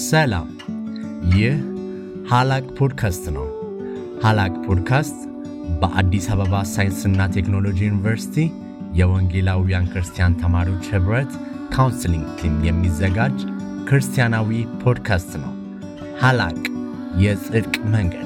ሰላም፣ ይህ ሀላቅ ፖድካስት ነው። ሀላቅ ፖድካስት በአዲስ አበባ ሳይንስና ቴክኖሎጂ ዩኒቨርሲቲ የወንጌላውያን ክርስቲያን ተማሪዎች ኅብረት ካውንስሊንግ ቲም የሚዘጋጅ ክርስቲያናዊ ፖድካስት ነው። ሀላቅ የጽድቅ መንገድ።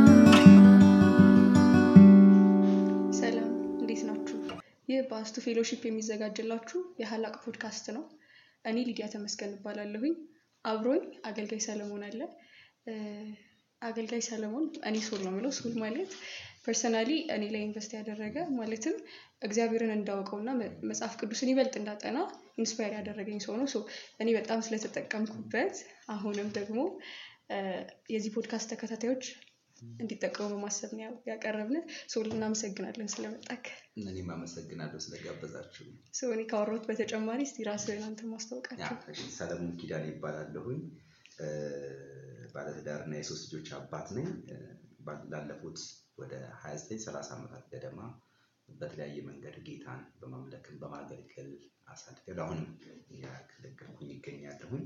ሰላም እንዴት ናችሁ? ይህ በአስቱ ፌሎሺፕ የሚዘጋጅላችሁ የሀላቅ ፖድካስት ነው። እኔ ሊዲያ ተመስገን እባላለሁኝ። አብሮኝ አገልጋይ ሰለሞን አለ። እ፣ አገልጋይ ሰለሞን እኔ ሶል ነው የምለው። ሶል ማለት ፐርሰናሊ እኔ ላይ ኢንቨስት ያደረገ ማለትም እግዚአብሔርን እንዳውቀውና መ- መጽሐፍ ቅዱስን ይበልጥ እንዳጠና ኢንስፓየር ያደረገኝ ሰው ነው። ሶ እኔ በጣም ስለተጠቀምኩበት አሁንም ደግሞ እ፣ የዚህ ፖድካስት ተከታታዮች እንዲጠቀሙ በማሰብ ነው ያው- ያቀረብን። ሶል እናመሰግናለን ስለመጣክ። እኔም አመሰግናለሁ ስለጋበዛችሁ። ሰው እኔ ካወራሁት በተጨማሪ እስቲ ራስህን አንተ ማስታወቃቸው። እሺ፣ ሰለሞን ኪዳን ይባላለሁኝ። እ፣ ባለትዳርና የሶስት ልጆች አባት ነኝ። እ፣ ባ- ላለፉት ወደ 29 30 ዓመታት ገደማ በተለያየ መንገድ ጌታን በማምለክን በማገልገል አሳድገል አሁንም ያገለገልኩኝ ይገኛለሁኝ።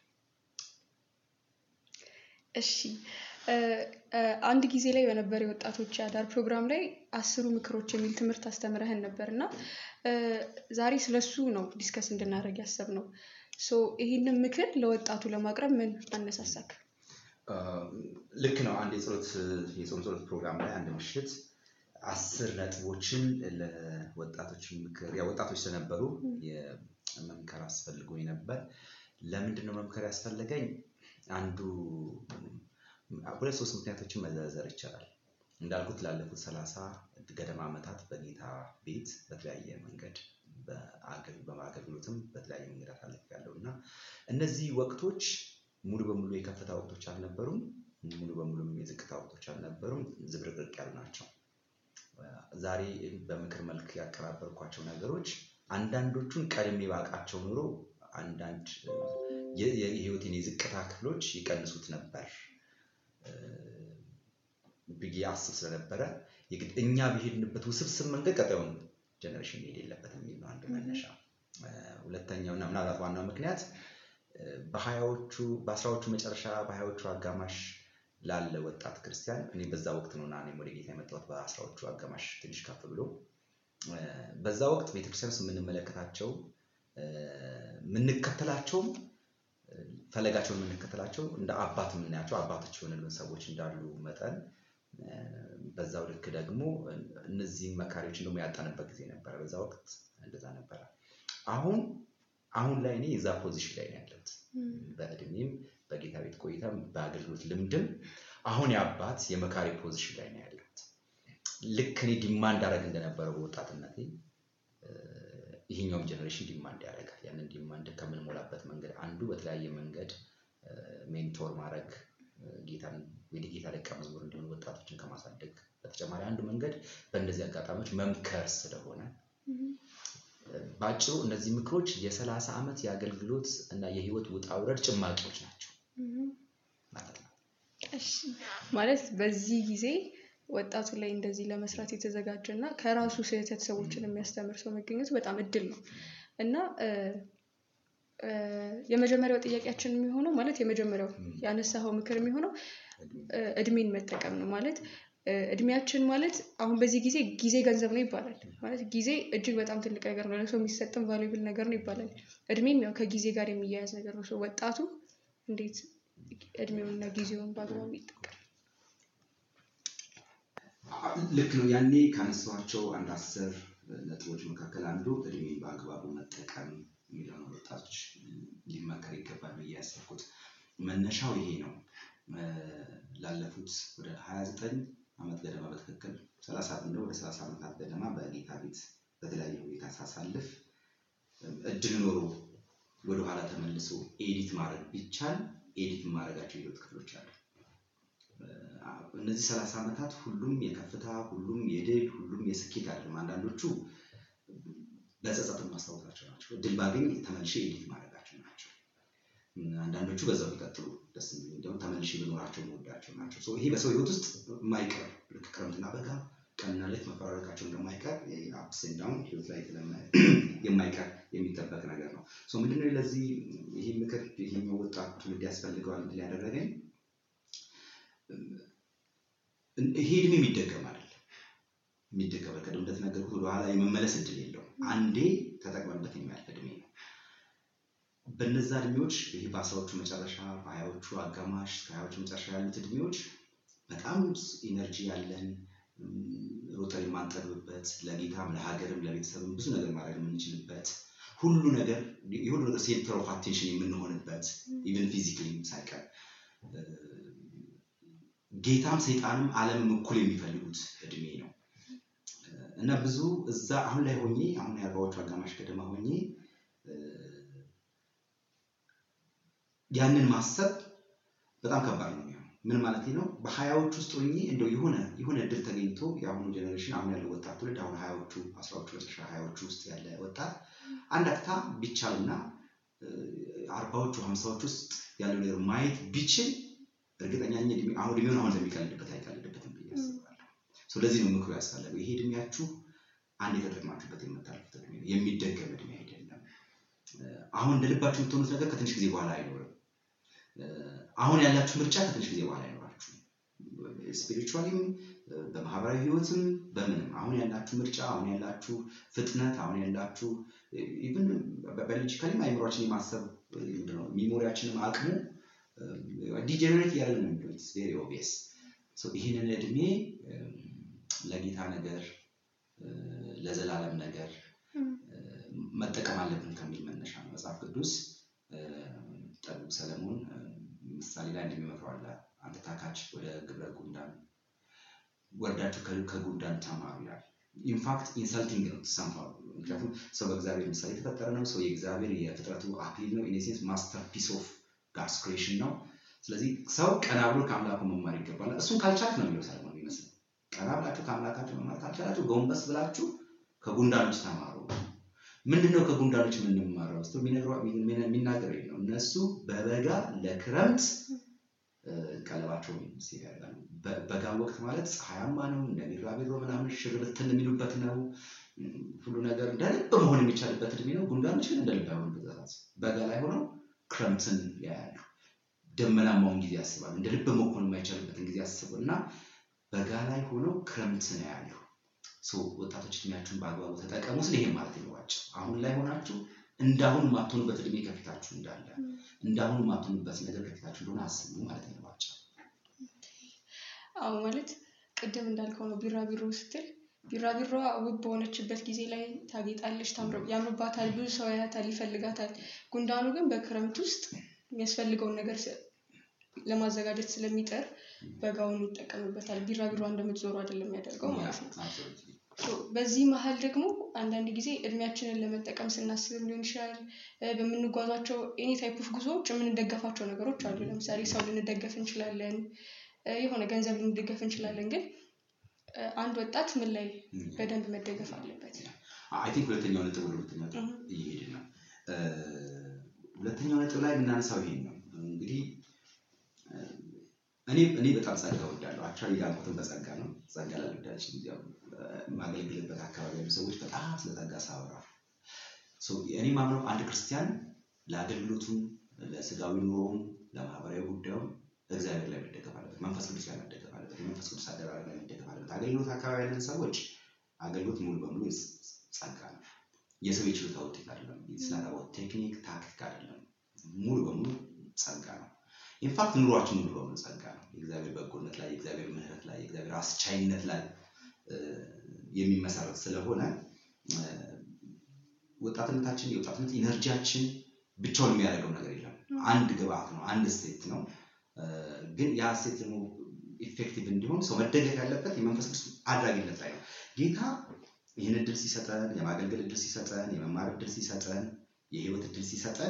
እሺ እ፣ እ፣ አንድ ጊዜ ላይ በነበረ የወጣቶች የአዳር ፕሮግራም ላይ አስሩ ምክሮች የሚል ትምህርት አስተምረህን ነበር እና እ፣ ዛሬ ስለሱ ነው ዲስከስ እንድናደርግ ያሰብነው። ሶ ይህንን ምክር ለወጣቱ ለማቅረብ ምን አነሳሳክ? እ፣ ልክ ነው። አንድ የጸሎት የጾም ጸሎት ፕሮግራም ላይ አንድ ምሽት አስር ነጥቦችን ለወጣቶች ምክር ያ ወጣቶች ስለነበሩ የመምከር አስፈልጎኝ ነበር። ለምንድን ነው መምከር ያስፈለገኝ? አንዱ ሁለት ሶስት ምክንያቶችን መዘርዘር ይቻላል። እንዳልኩት ላለፉት ሰላሳ ገደማ ዓመታት በጌታ ቤት በተለያየ መንገድ በአገል- በአገልግሎትም በተለያየ መንገድ አሳልፌያለሁ እና እነዚህ ወቅቶች ሙሉ በሙሉ የከፍታ ወቅቶች አልነበሩም፣ ሙሉ በሙሉም የዝቅታ ወቅቶች አልነበሩም። ዝብርቅርቅ ያሉ ናቸው። ዛሬ በምክር መልክ ያቀራበርኳቸው ነገሮች አንዳንዶቹን ቀድሜ ባውቃቸው ኑሮ አንዳንድ የ- የ- የህይወቴን የዝቅታ ክፍሎች ይቀንሱት ነበር እ፣ ብዬ አስብ ስለነበረ የግድ እኛ በሄድንበት ውስብስብ መንገድ ቀጣዩን ጀኔሬሽን መሄድ የለበትም የሚል ነው አንዱ መነሻ። እ፣ ሁለተኛው እና ምናልባት ዋናው ምክንያት እ፣ በሀያዎቹ በአስራዎቹ መጨረሻ በሀያዎቹ አጋማሽ ላለ ወጣት ክርስቲያን እኔ በዛ ወቅት ነው እና እኔም ወደ ጌታ የመጣሁት በአስራዎቹ አጋማሽ ትንሽ ከፍ ብሎ እ፣ በዛ ወቅት ቤተክርስቲያን ውስጥ የምንመለከታቸው እ፣ የምንከተላቸውም እ፣ ፈለጋቸውን የምንከተላቸው እንደ አባት የምናያቸው አባቶች የሆኑልን ሰዎች እንዳሉ መጠን እ፣ በዛው ልክ ደግሞ እነዚህን መካሪዎችን ደግሞ ያጣንበት ጊዜ ነበረ። በዛ ወቅት እንደዛ ነበረ። አሁን አሁን ላይ እኔ የዛ ፖዚሽን ላይ ነው ያለሁት። በእድሜም በጌታ ቤት ቆይታም በአገልግሎት ልምድም አሁን የአባት የመካሪ ፖዚሽን ላይ ነው ያለሁት። ልክ እኔ ዲማንድ አደረግ እንደነበረው በወጣትነቴ እ፣ ይሄኛውም ጀኔሬሽን ዲማንድ ያደርጋል። ያንን ዲማንድ ከምንሞላበት መንገድ አንዱ በተለያየ መንገድ እ፣ ሜንቶር ማድረግ እ፣ ጌታን ወደ ጌታ ደቀ መዝሙር እንዲሆኑ ወጣቶችን ከማሳደግ በተጨማሪ አንዱ መንገድ በእነዚህ አጋጣሚዎች መምከር ስለሆነ በአጭሩ እነዚህ ምክሮች የሰላሳ ዓመት የአገልግሎት እና የህይወት ውጣ ውረድ ጭማቂዎች ናቸው ማለት ነው። እሺ ማለት በዚህ ጊዜ ወጣቱ ላይ እንደዚህ ለመስራት የተዘጋጀ እና ከራሱ ስህተት ሰዎችን የሚያስተምር ሰው መገኘቱ በጣም እድል ነው እና እ፣ እ፣ የመጀመሪያው ጥያቄያችን የሚሆነው ማለት የመጀመሪያው ያነሳኸው ምክር የሚሆነው እ፣ እድሜን መጠቀም ነው ማለት እ፣ እድሜያችን ማለት አሁን በዚህ ጊዜ ጊዜ ገንዘብ ነው ይባላል። ማለት ጊዜ እጅግ በጣም ትልቅ ነገር ነው፣ ለሰው የሚሰጥም ቫሉብል ነገር ነው ይባላል። እድሜም ያው ከጊዜ ጋር የሚያያዝ ነገር ነው። ሰው ወጣቱ እንዴት እድሜውንና ጊዜውን በአግባቡ ይጠቀም? ልክ ነው። ያኔ ካነሳኋቸው አንድ አስር ነጥቦች መካከል አንዱ እድሜን በአግባቡ መጠቀም የሚለው ነው። ወጣቶች ሊመከር ይገባል ብዬ ያሰብኩት መነሻው ይሄ ነው። እ፣ ላለፉት ወደ 29 ዓመት ገደማ በትክክል 30 እንደው ወደ 30 ዓመታት ገደማ በጌታ ቤት በተለያየ ሁኔታ ሳሳልፍ እድል ኖሮ ወደኋላ ተመልሶ ኤዲት ማድረግ ቢቻል ኤዲት የማድረጋቸው የህይወት ክፍሎች አሉ። እነዚህ ሰላሳ ዓመታት ሁሉም የከፍታ ሁሉም የድል ሁሉም የስኬት አይደለም። አንዳንዶቹ በጸጸት የማስታወሳቸው ናቸው። እድል ባገኝ ተመልሼ ኤዲት ማድረጋቸው ናቸው። አንዳንዶቹ በዛው ቢቀጥሉ ደስ የሚል እንዲሁም ተመልሼ ብኖራቸው መወዳቸው ናቸው። ሶ ይሄ በሰው ህይወት ውስጥ የማይቀር ልክ ክረምትና በጋ ቀንና ሌት መፈራረቃቸው እንደማይቀር አፕስ ኤንድ ዳውን ህይወት ላይ የማይቀር የሚጠበቅ ነገር ነው። ምንድነው ለዚህ ይህ ምክር ይህኛው ወጣት ትውልድ ያስፈልገዋል እንድል ያደረገኝ ይሄ እድሜ የሚደገም አይደለም። የሚደገም ቅድም እንደተነገርኩት ወደኋላ የመመለስ እድል የለውም። አንዴ ተጠቅመንበት የሚያልፍ እድሜ ነው። በነዛ እድሜዎች ይሄ በአስራዎቹ መጨረሻ በሀያዎቹ አጋማሽ ከሀያዎቹ መጨረሻ ያሉት እድሜዎች በጣም ኢነርጂ ያለን ሮጠን የማንጠግብበት ለጌታም ለሀገርም ለቤተሰብም ብዙ ነገር ማድረግ የምንችልበት ሁሉ ነገር የሁሉ ነገር ሴንተር ኦፍ አቴንሽን የምንሆንበት ኢቨን ፊዚካሊ ሳይቀር ጌታም ሰይጣንም ዓለምም እኩል የሚፈልጉት እድሜ ነው እና ብዙ እዛ አሁን ላይ ሆኜ አሁን የአርባዎቹ አጋማሽ ገደማ ሆኜ ያንን ማሰብ በጣም ከባድ ነው የሚሆነው። ምን ማለት ነው? በሀያዎች ውስጥ ሆኜ እንደው የሆነ የሆነ እድል ተገኝቶ የአሁኑ ጀኔሬሽን አሁን ያለው ወጣት ትውልድ አሁን ሀያዎቹ አስራዎቹ መጨረሻ ሀያዎቹ ውስጥ ያለ ወጣት አንድ አፍታ ቢቻልና አርባዎቹ ሀምሳዎች ውስጥ ያለው ነገር ማየት ቢችል እርግጠኛ ነኝ አሁን እድሜውን አሁን እንደሚቀልድበት አይቀልድበትም ብዬ አስባለሁ። ስለዚህ ነው ምክሩ ያስፈለገው። ይሄ እድሜያችሁ አንድ የተጠቅማችሁበት የምታልፉት እድሜ ነው፣ የሚደገም እድሜ አይደለም። አሁን እንደ ልባችሁ የምትሆኑት ነገር ከትንሽ ጊዜ በኋላ አይኖርም። አሁን ያላችሁ ምርጫ ከትንሽ ጊዜ በኋላ አይኖራችሁ። ስፒሪቹዋሊም በማህበራዊ ህይወትም በምንም አሁን ያላችሁ ምርጫ፣ አሁን ያላችሁ ፍጥነት፣ አሁን ያላችሁ ኢቭን ባዮሎጂካሊም አይምሯችን የማሰብ ሚሞሪያችንም አቅሙ ዲጀነሬት እያደረግን ነው የሚለው ቬሪ ኦብቪየስ። ይህንን እድሜ ለጌታ ነገር ለዘላለም ነገር መጠቀም አለብን ከሚል መነሻ ነው መጽሐፍ ቅዱስ ጠቢቡ ሰለሞን ምሳሌ ላይ እንደሚመክረው አለ። አንተ ታካች ወደ ግብረ ጉንዳን ወርዳችሁ ከጉንዳን ተማሩ ይላል። ኢንፋክት ኢንሰልቲንግ ነው ሰምሃው። ምክንያቱም ሰው በእግዚአብሔር ምሳሌ የተፈጠረ ነው። ሰው የእግዚአብሔር የፍጥረቱ አክሊል ነው። ኢኔሴንስ ማስተር ፒስ ኦፍ ጋድስ ክሬሽን ነው። ስለዚህ ሰው ቀና ብሎ ከአምላኩ መማር ይገባል። እሱን ካልቻልክ ነው የሚለው ሰለሞን የሚመስለው። ቀና ብላችሁ ከአምላካችሁ መማር ካልቻላችሁ ጎንበስ ብላችሁ ከጉንዳኖች ተማሩ። ምንድነው ከጉንዳኖች የምንማረው? ስ የሚናገር ነው። እነሱ በበጋ ለክረምት ቀለባቸውን ሴት ያደርጋሉ። በጋ ወቅት ማለት ፀሐያማ ነው። እንደ ቢራቢሮ ምናምን ሽርብትን የሚሉበት ነው። ሁሉ ነገር እንደ ልብ መሆን የሚቻልበት እድሜ ነው። ጉንዳኖች ግን እንደ ልብ አይሆኑበት። በጋ ላይ ሆነው ክረምትን ያያሉ። ደመናማውን ጊዜ ያስባሉ። እንደ ልብ መሆን የማይቻልበትን ጊዜ ያስቡ እና በጋ ላይ ሆነው ክረምትን ያያሉ። ወጣቶች እድሜያችሁን በአግባቡ ተጠቀሙ ስል ይሄም ማለት ይለዋቸው አሁን ላይ ሆናችሁ እንዳሁን የማትሆኑበት እድሜ ከፊታችሁ እንዳለ እንዳሁን የማትሆኑበት ነገር ከፊታችሁ እንደሆነ አስቡ ማለት ይለዋቸው። አዎ ማለት ቅድም እንዳልከው ነው። ቢራቢሮ ስትል ቢራቢሮዋ ውብ በሆነችበት ጊዜ ላይ ታጌጣለች፣ ያምርባታል፣ ብዙ ሰው ያያታል፣ ይፈልጋታል። ጉንዳኑ ግን በክረምት ውስጥ የሚያስፈልገውን ነገር ለማዘጋጀት ስለሚጠር በጋውን ይጠቀምበታል። ቢራቢሮ እንደምትዞሩ አይደለም የሚያደርገው ማለት ነው። በዚህ መሀል ደግሞ አንዳንድ ጊዜ እድሜያችንን ለመጠቀም ስናስብ ሊሆን ይችላል በምንጓዟቸው ኤኒ ታይፕ ኦፍ ጉዞዎች የምንደገፋቸው ነገሮች አሉ። ለምሳሌ ሰው ልንደገፍ እንችላለን፣ የሆነ ገንዘብ ልንደገፍ እንችላለን። ግን አንድ ወጣት ምን ላይ በደንብ መደገፍ አለበት? አይ ቲንክ ሁለተኛው ነጥብ ወደ ሁለተኛው ነጥብ እየሄድን ነው። ሁለተኛው ነጥብ ላይ የምናነሳው ይሄን ነው እንግዲህ እኔ እኔ በጣም ጸጋ እወዳለሁ። አክቹዋሊ ያልኩትን በጸጋ ነው። ጸጋ ላልወዳች የማገለግልበት አካባቢ ያሉ ሰዎች በጣም ስለ ጸጋ ሳወራ እኔ ማምነው አንድ ክርስቲያን ለአገልግሎቱም፣ ለስጋዊ ኑሮውም፣ ለማህበራዊ ጉዳዩም እግዚአብሔር ላይ መደገፍ አለበት። መንፈስ ቅዱስ ላይ መደገፍ አለበት። የመንፈስ ቅዱስ አደራረግ ላይ መደገፍ አለበት። አገልግሎት አካባቢ ያለን ሰዎች አገልግሎት ሙሉ በሙሉ ጸጋ ነው። የሰው የችሎታ ውጤት አይደለም። ስናጠባው ቴክኒክ ታክቲክ አይደለም። ሙሉ በሙሉ ጸጋ ነው። ኢንፋክት ኑሯችን ሙሉ በሙሉ ጸጋ ነው። የእግዚአብሔር በጎነት ላይ፣ የእግዚአብሔር ምሕረት ላይ፣ የእግዚአብሔር አስቻይነት ላይ የሚመሰረት ስለሆነ ወጣትነታችን የወጣትነት ኢነርጂያችን ብቻውን የሚያደርገው ነገር የለም። አንድ ግብአት ነው፣ አንድ ስቴት ነው። ግን ያ ስቴት ደግሞ ኢፌክቲቭ እንዲሆን ሰው መደገፍ ያለበት የመንፈስ ቅዱስ አድራጊነት ላይ ነው። ጌታ ይህን እድል ሲሰጠን፣ የማገልገል እድል ሲሰጠን፣ የመማር እድል ሲሰጠን፣ የህይወት እድል ሲሰጠን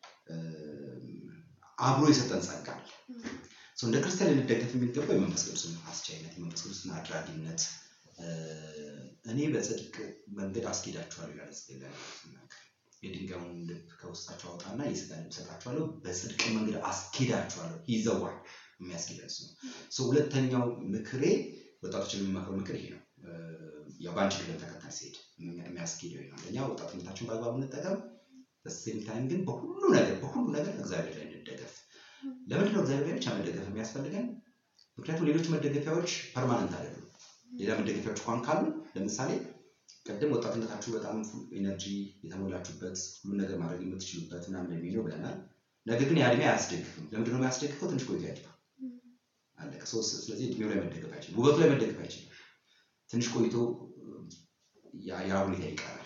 አብሮ የሰጠን ጸጋ አለ። እንደ ክርስቲያን ልንደገፍ የሚገባው የመንፈስ ቅዱስን አስቻይነት፣ የመንፈስ ቅዱስን አድራጊነት እኔ በጽድቅ መንገድ አስኬዳችኋለሁ ይላል ሲናገር የድንጋዩን ልብ ከውስጣቸው አውጣና የስጋ ልብ እሰጣችኋለሁ፣ በጽድቅ መንገድ አስኬዳችኋለሁ። ይዘዋል የሚያስኬደን ነው። ሁለተኛው ምክሬ ወጣቶችን የሚመክረው ምክር ይሄ ነው። ያው በአንቺ ቅደም ተከተል ሲሄድ የሚያስኬደው ነው። አንደኛ ወጣትነታችን በአግባቡ እንጠቀም፣ በሴም ታይም ግን በሁሉ ነገር በሁሉ ነገር እግዚአብሔር ላይ እንደገፍ። ለምንድን ነው እግዚአብሔር ላይ ብቻ መደገፍ የሚያስፈልገን? ምክንያቱም ሌሎች መደገፊያዎች ፐርማነንት አይደሉም። ሌላ መደገፊያዎች እንኳን ካሉ ለምሳሌ ቅድም ወጣትነታችሁ በጣም ኢነርጂ የተሞላችሁበት ሁሉን ነገር ማድረግ የምትችሉበት ምናምን እድሜ ነው ብለናል። ነገር ግን የእድሜ አያስደግፍም። ለምንድን ነው የሚያስደግፈው? ትንሽ ቆይቶ ያድጋል። አለቀ። ስለዚህ እድሜው ላይ መደገፍ አይችልም፣ ውበቱ ላይ መደገፍ አይችልም። ትንሽ ቆይቶ ያ ሁኔታ ይቀራል።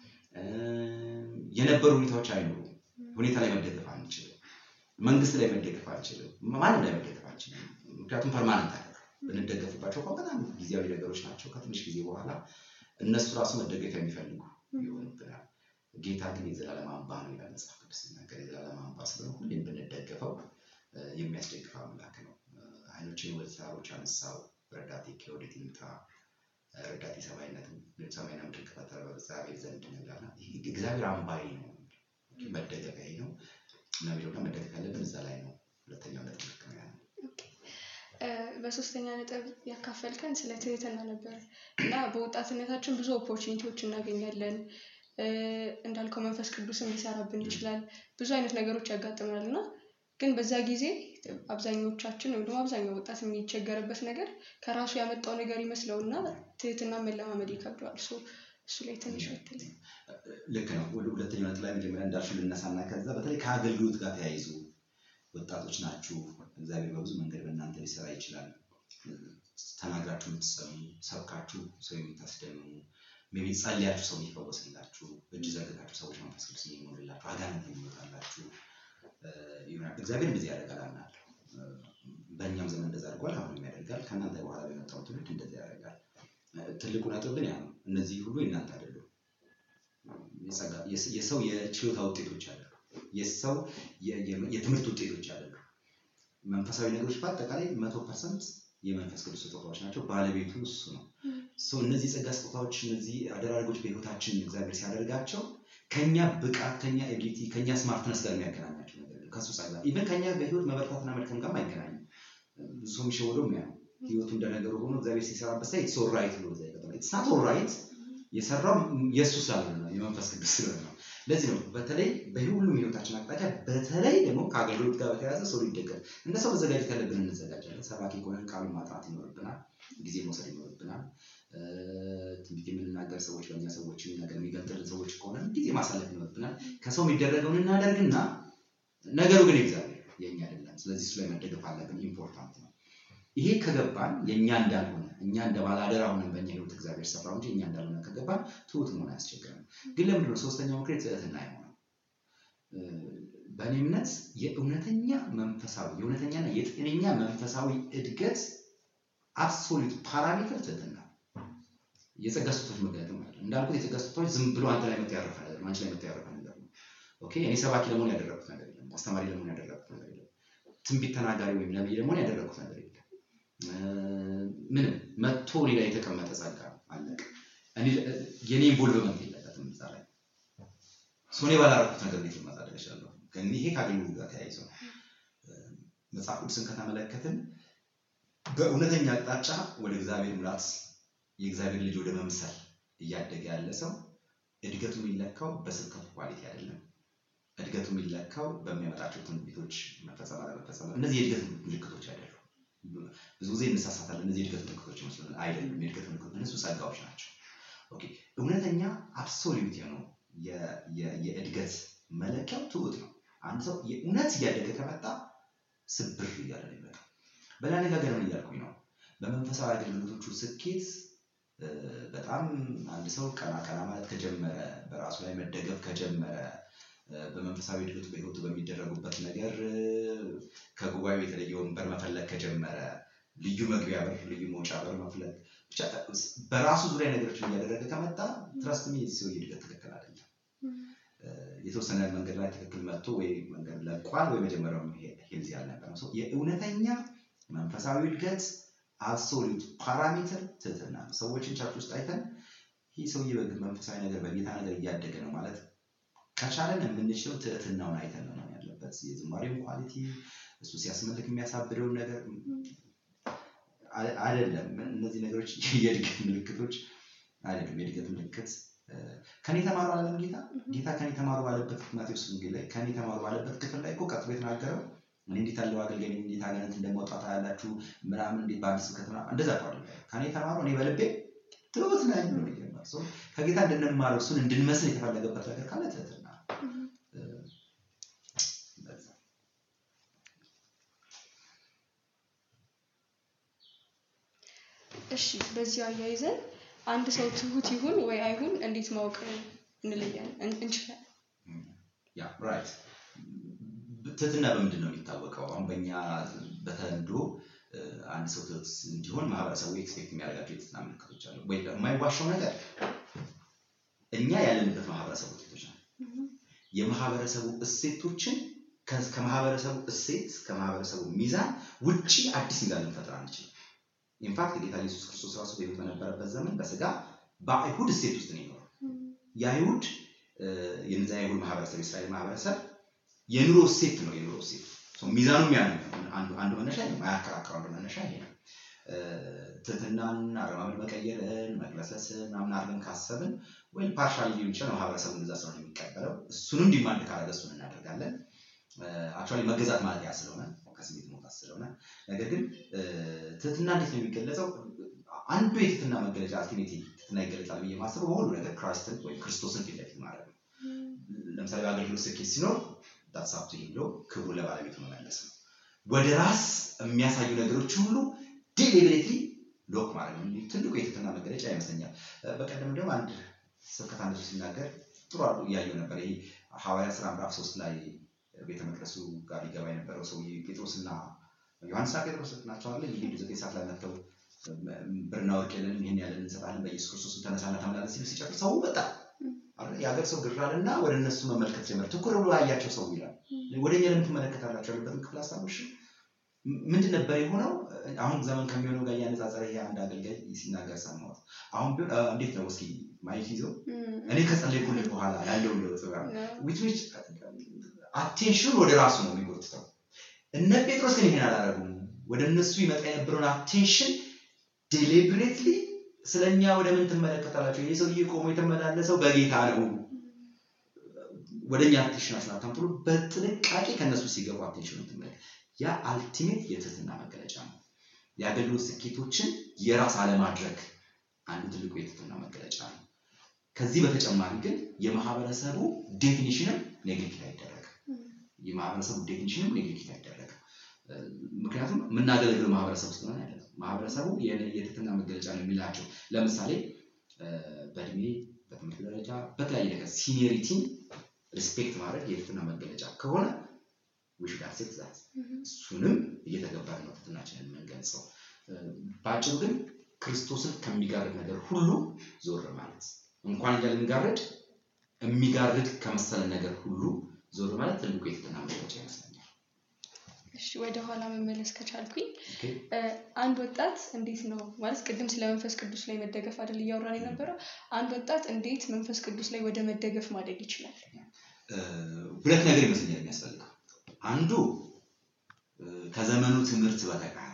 የነበሩ ሁኔታዎች አይኖሩም። ሁኔታ ላይ መደገፍ አንችልም። መንግስት ላይ መደገፍ አንችልም። ማንም ላይ መደገፍ አንችልም። ምክንያቱም ፐርማነንት አይደለም። ብንደገፍባቸው እንኳን በጣም ጊዜያዊ ነገሮች ናቸው። ከትንሽ ጊዜ በኋላ እነሱ ራሱ መደገፊያ የሚፈልጉ ይሆኑብናል። ጌታ ግን የዘላለም አምባ ነው ይላል መጽሐፍ ቅዱስ ሲናገር። የዘላለም አምባ ስለሆነ ሁሌም ብንደገፈው የሚያስደግፍ አምላክ ነው። አይኖችን ወደ ተራሮች አነሳው፣ ረዳቴ ከወዴት ይምጣ? ረዳቴ ሰማይነት ሰማይና ምድር ከፈጠረ በእግዚአብሔር ዘንድ ነው ይላል። እግዚአብሔር አምባዬ ነው፣ መደገፊያዬ ነው እና የሚለው መደገፍ ያለብን እዛ ላይ ነው። ሁለተኛው ነጥብ ልክ ነው ያለው። በሶስተኛ ነጥብ ያካፈልከን ስለ ትህትና ነበር እና በወጣትነታችን ብዙ ኦፖርቹኒቲዎች እናገኛለን። እንዳልከው መንፈስ ቅዱስም ሊሰራብን ይችላል። ብዙ አይነት ነገሮች ያጋጥመናል እና ግን በዛ ጊዜ አብዛኞቻችን ወይም ደግሞ አብዛኛው ወጣት የሚቸገርበት ነገር ከራሱ ያመጣው ነገር ይመስለውና ትህትና መለማመድ ይከብደዋል። እሱ ላይ ትንሽ ወትልኝ። ልክ ነው። ሁለተኛው ነጥብ ላይ መጀመሪያ እንዳልሽው ልነሳና ከዛ በተለይ ከአገልግሎት ጋር ተያይዞ ወጣቶች ናችሁ። እግዚአብሔር በብዙ መንገድ በእናንተ ሊሰራ ይችላል። ተናግራችሁ የምትሰሙ፣ ሰብካችሁ ሰው የምታስደምሙ፣ ሜቢ ጸልያችሁ ሰው የሚፈወስላችሁ፣ እጅ ዘርግታችሁ ሰዎች መንፈስ ቅዱስ የሚሞልላችሁ፣ አጋንንት የሚወጣላችሁ ይሆናል። እግዚአብሔር እንደዚህ ያደርጋል አምናለሁ። በእኛም ዘመን እንደዛ አድርጓል፣ አሁንም ያደርጋል። ከእናንተ በኋላ በመጣው ትውልድ እንደዚህ ያደርጋል። ትልቁ ነጥብ ግን ያ ነው። እነዚህ ሁሉ የእናንተ አይደሉም። የሰው የችሎታ ውጤቶች አይደሉም። የሰው የትምህርት ውጤቶች አይደሉም። መንፈሳዊ ነገሮች በአጠቃላይ መቶ ፐርሰንት የመንፈስ ቅዱስ ስጦታዎች ናቸው። ባለቤቱ እሱ ነው። ሰው እነዚህ ጸጋ ስጦታዎች፣ እነዚህ አደራረጎች በህይወታችን እግዚአብሔር ሲያደርጋቸው ከኛ ብቃት፣ ከኛ ኤቢሊቲ፣ ከኛ ስማርትነስ ጋር የሚያገናኛቸው ነገር ከሱ ጸጋ ኢቨን ከኛ በህይወት መበርታትና መድከም ጋር አይገናኝም። ብዙ ሰው የሚሸወደው ያ ህይወቱ እንደነገሩ ሆኖ እግዚአብሔር ሲሰራበት ሳይ ኢትስ ኦልራይት ብሎ ዛ ይቀጥላል። ኢትስ ናት ኦልራይት የሰራው የእሱ ስላልሆነ ነው፣ የመንፈስ ቅዱስ ስለሆነ ነው። ለዚህ ነው በተለይ በሁሉም ህይወታችን አቅጣጫ በተለይ ደግሞ ከአገልግሎት ጋር በተያያዘ ሰው ሊደገፍ እንደ ሰው መዘጋጀት ያለብን እንዘጋጃለን። ሰባኪ ከሆነ ቃሉን ማጥናት ይኖርብናል፣ ጊዜ መውሰድ ይኖርብናል። ትንቢት የምንናገር ሰዎች በእኛ ሰዎችን ነገር የሚገልጥልን ሰዎች ከሆነ ጊዜ ማሳለፍ ይኖርብናል። ከሰው የሚደረገውን እናደርግና ነገሩ ግን እግዚአብሔር የእኛ አይደለም። ስለዚህ እሱ ላይ መደገፍ አለብን። ኢምፖርታንት ነው። ይሄ ከገባን የእኛ እንዳልሆነ እኛ እንደ ባለአደራ ሆነን በእኛ ህይወት እግዚአብሔር ሰራው እንጂ እኛ እንዳልሆነ ከገባን ትሁት መሆን አያስቸግረም። ግን ለምንድን ነው ሶስተኛው ምክር ትህትና የሆነው? በእኔ እምነት የእውነተኛ መንፈሳዊ የእውነተኛና የጤነኛ መንፈሳዊ እድገት አብሶሉት ፓራሜትር ትህትና የጸጋ ስጦታዎች መገለጥም አለ። እንዳልኩት የጸጋ ስጦታዎች ዝም ብሎ አንተ ላይ መጥቶ ያረፈ ነገር ነው። አንቺ ላይ መጥቶ ያረፈ ነገር ነው። ኦኬ እኔ ሰባኪ ለመሆን ያደረኩት ነገር የለም። አስተማሪ ለመሆን ያደረኩት ነገር የለም። ትንቢት ተናጋሪ ወይም ነቢይ ለመሆን ያደረኩት ነገር የለም። ምንም መጥቶ እኔ ላይ የተቀመጠ ጸጋ ነው። አለቀ። የኔ ኢንቮልቭመንት የለበትም እዛ ላይ እኔ ባላረኩት ነገር እንዴት ማሳደግ እችላለሁ? ይሄ ከአገልግሎት ጋር ተያይዞ ነው። መጽሐፍ ቅዱስን ከተመለከትን በእውነተኛ አቅጣጫ ወደ እግዚአብሔር ሙላት የእግዚአብሔር ልጅ ወደ መምሰል እያደገ ያለ ሰው እድገቱ የሚለካው በስብከቱ ኳሊቲ አይደለም። እድገቱ የሚለካው በሚያመጣቸው ትንቢቶች መፈጸም አለመፈጸም፣ እነዚህ የእድገት ምልክቶች አይደሉም። ብዙ ጊዜ እንሳሳታለን። እነዚህ የእድገት ምልክቶች ይመስሉን፣ አይደሉም። የእድገት ምልክቶች እነሱ ጸጋዎች ናቸው። ኦኬ እውነተኛ አብሶሉት ነው የእድገት መለኪያው ትሁት ነው። አንድ ሰው የእውነት እያደገ ከመጣ ስብር እያለ ነው ይመጣ። በሌላ አነጋገር ምን እያልኩኝ ነው? በመንፈሳዊ አገልግሎቶቹ ስኬት በጣም አንድ ሰው ቀና ቀና ማለት ከጀመረ በራሱ ላይ መደገፍ ከጀመረ በመንፈሳዊ እድገቱ በህይወቱ በሚደረጉበት ነገር ከጉባኤው የተለየ ወንበር መፈለግ ከጀመረ ልዩ መግቢያ በር፣ ልዩ መውጫ በር መፍለግ ብቻ በራሱ ዙሪያ ነገሮችን እያደረገ ከመጣ ትረስት ሚ ሰው እድገት ትክክል አይደለም። የተወሰነ መንገድ ላይ ትክክል መጥቶ ወይ መንገድ ለቋል ወይ መጀመሪያው ሄልዚ አልነበረም። የእውነተኛ መንፈሳዊ እድገት አብሶሉት ፓራሜትር ትህትና ነው። ሰዎችን ቸርች ውስጥ አይተን ይህ ሰውዬ መንፈሳዊ ነገር በጌታ ነገር እያደገ ነው ማለት ከቻለን የምንችለው ትህትናውን አይተን ነው ያለበት። የዝማሬውን ኳሊቲ እሱ ሲያስመልክ የሚያሳብደውን ነገር አ- አይደለም። እነዚህ ነገሮች የእድገት ምልክቶች አይደለም። የእድገት ምልክት እ፣ ከኔ ተማሩ አላለም ጌታ። ጌታ ከኔ ተማሩ ባለበት ማቴዎስ ወንጌል ላይ ከኔ ተማሩ ባለበት ክፍል ላይ እኮ ቀጥሎ የተናገረው እኔ እንዴት ያለው አገልጋይ ነኝ፣ እንዴት አጋንንት እንደማውጣት ያላችሁ ምናምን እንዴት በአዲስ ስብከት ምናምን እንደዛ እኮ አይደለም። ከኔ ተማሩ እኔ በልቤ ትሁት ነኝ ብሎ ነው የጀመረው። ሶ ከጌታ እንድንማረው እሱን እንድንመስል የተፈለገበት ነገር ካለ ትህትና ነው። እ፣ እንደዛ እሺ በዚህ አያይዘን አንድ ሰው ትሁት ይሁን ወይ አይሁን እንዴት ማወቅ እንለያለን እን- እንችላለን? ያ ራይት ትህትና በምንድን ነው የሚታወቀው? አሁን በእኛ በተለምዶ እ፣ አንድ ሰው ትሁት እንዲሆን ማህበረሰቡ ኤክስፔክት የሚያደርጋቸው የትህትና ምልክቶች አሉ ወይ? የማይዋሻው ነገር እኛ ያለንበት ማህበረሰብ ውጤቶች ናቸው። የማህበረሰቡ እሴቶችን ከ- ከማህበረሰቡ እሴት ከማህበረሰቡ ሚዛን ውጪ አዲስ ሚዛን ልንፈጥር አንችልም። ኢንፋክት ጌታ ኢየሱስ ክርስቶስ ራሱ በሕይወት በነበረበት ዘመን በስጋ በአይሁድ እሴት ውስጥ ነው የኖረው። የአይሁድ እ፣ የነዛ የአይሁድ ማህበረሰብ የእስራኤል ማህበረሰብ የኑሮ እሴት ነው የኑሮ እሴት ሶ ሚዛኑም ያ ነው። አንዱ አንዱ መነሻ ይሄ ነው። ማያከራክረው አንዱ መነሻ ይሄ ነው። እ፣ ትህትናን አረማመድ መቀየርን መቅለሰስን ምናምን አድርገን ካሰብን ወይም ፓርሻሊ ሊሆን ይችላል ማህበረሰቡ እንደዛ ስለሆነ የሚቀበለው እሱንም ዲማንድ ካረገ እሱን እናደርጋለን። አክቹዋሊ መገዛት ማለት ያ ስለሆነ ከስሜት መውጣት ስለሆነ ነገር ግን እ፣ ትህትና እንዴት ነው የሚገለጸው? አንዱ የትህትና መገለጫ አልቲሜት ትህትና ይገለጻል ብዬ ማስበው በሁሉ ነገር ክራይስትን ወይም ክርስቶስን ፊት ለፊት ማድረግ ነው። ለምሳሌ በአገልግሎት ስኬት ሲኖር ዳትሳፕቱ ብሎ ክብሩ ለባለቤቱ መመለስ ነው። ወደ ራስ የሚያሳዩ ነገሮች ሁሉ ዴሊብሬትሊ ሎክ ማድረግ ነው። ትልቁ የትህትና መገለጫ ይመስለኛል። እ፣ በቀደም ደግሞ አንድ ስብከት አንድ ሰው ሲናገር ጥሩ አድርጎ እያየው ነበር። ይሄ ሐዋርያት ሥራ ምዕራፍ ሶስት ላይ ቤተ መቅደሱ ጋር ሊገባ የነበረው ሰውዬ ጴጥሮስና ዮሐንስና ጴጥሮስ ናቸው አለ ይሄዱ ዘጠኝ ሰዓት ላይ መጥተው ብርና ወርቅ የለንም ይህን ያለን እንሰጣለን በኢየሱስ ክርስቶስ ተነሳና ተመላለስ ሲሉ ሲጨርስ ሰው በጣ የሀገር ሰው ግር አለና ወደ እነሱ መመልከት ጀመረ። ትኩር ብሎ ያያቸው ሰው ይላል። ወደ እኛ ለምን ትመለከታላችሁ ያሉበትን ክፍል አስታውሽ። ምንድን ነበር የሆነው? አሁን ዘመን ከሚሆነው ጋር እያነጻጸረ ይሄ አንድ አገልጋይ ሲናገር ሰማሁት። አሁን ቢሆን እ፣ እንዴት ነው እስኪ ማየት ይዘው እኔ ከጸለይኩልህ በኋላ ያለውን ለውጥ ጋር ዊች ዊች አቴንሽን ወደ ራሱ ነው የሚጎትተው። እነ ጴጥሮስ ግን ይሄን አላደረጉም። ወደ እነሱ ይመጣ የነበረውን አቴንሽን ዴሊብሬትሊ ስለኛ ወደ ምን ትመለከታላችሁ? ይህ ሰውዬ ቆሞ የተመላለሰው በጌታ ነው። ወደ እኛ አቴንሽን አስናታም ብሎ በጥንቃቄ ከእነሱ ሲገቡ አቴንሽን ትመለከት። ያ አልቲሜት የትህትና መገለጫ ነው። የአገልግሎት ስኬቶችን የራስ አለማድረግ አንዱ ትልቁ የትህትና መገለጫ ነው። ከዚህ በተጨማሪ ግን የማህበረሰቡ ዴፊኒሽንም ኔግሊክት አይደረግም። የማህበረሰቡ ዴፊኒሽንም ኔግሊክት አይደረግም። እ፣ ምክንያቱም የምናገለግለው ማህበረሰብ ውስጥ ነው ያለ ማህበረሰቡ የነ- የትህትና መገለጫ ነው የሚላቸው ለምሳሌ እ፣ በእድሜ በትምህርት ደረጃ በተለያየ ነገር ሲኒየሪቲን ሪስፔክት ማድረግ የትህትና መገለጫ ከሆነ ዊሽ ጋር ሴት ዛት እሱንም እየተገባን ነው ትህትናችንን የምንገልጸው። እ፣ በአጭሩ ግን ክርስቶስን ከሚጋርድ ነገር ሁሉ ዞር ማለት እንኳን እኛ ልንጋርድ የሚጋርድ ከመሰለን ነገር ሁሉ ዞር ማለት ትልቁ የትህትና መገለጫ ይመስለኛል። እሺ ወደ ኋላ መመለስ ከቻልኩኝ ኦኬ? እ፣ አንድ ወጣት እንዴት ነው ማለት ቅድም ስለ መንፈስ ቅዱስ ላይ መደገፍ አይደል እያወራን የነበረው አንድ ወጣት እንዴት መንፈስ ቅዱስ ላይ ወደ መደገፍ ማደግ ይችላል እ፣ ሁለት ነገር ይመስለኛል የሚያስፈልገው። አንዱ እ፣ ከዘመኑ ትምህርት በተቃራኒ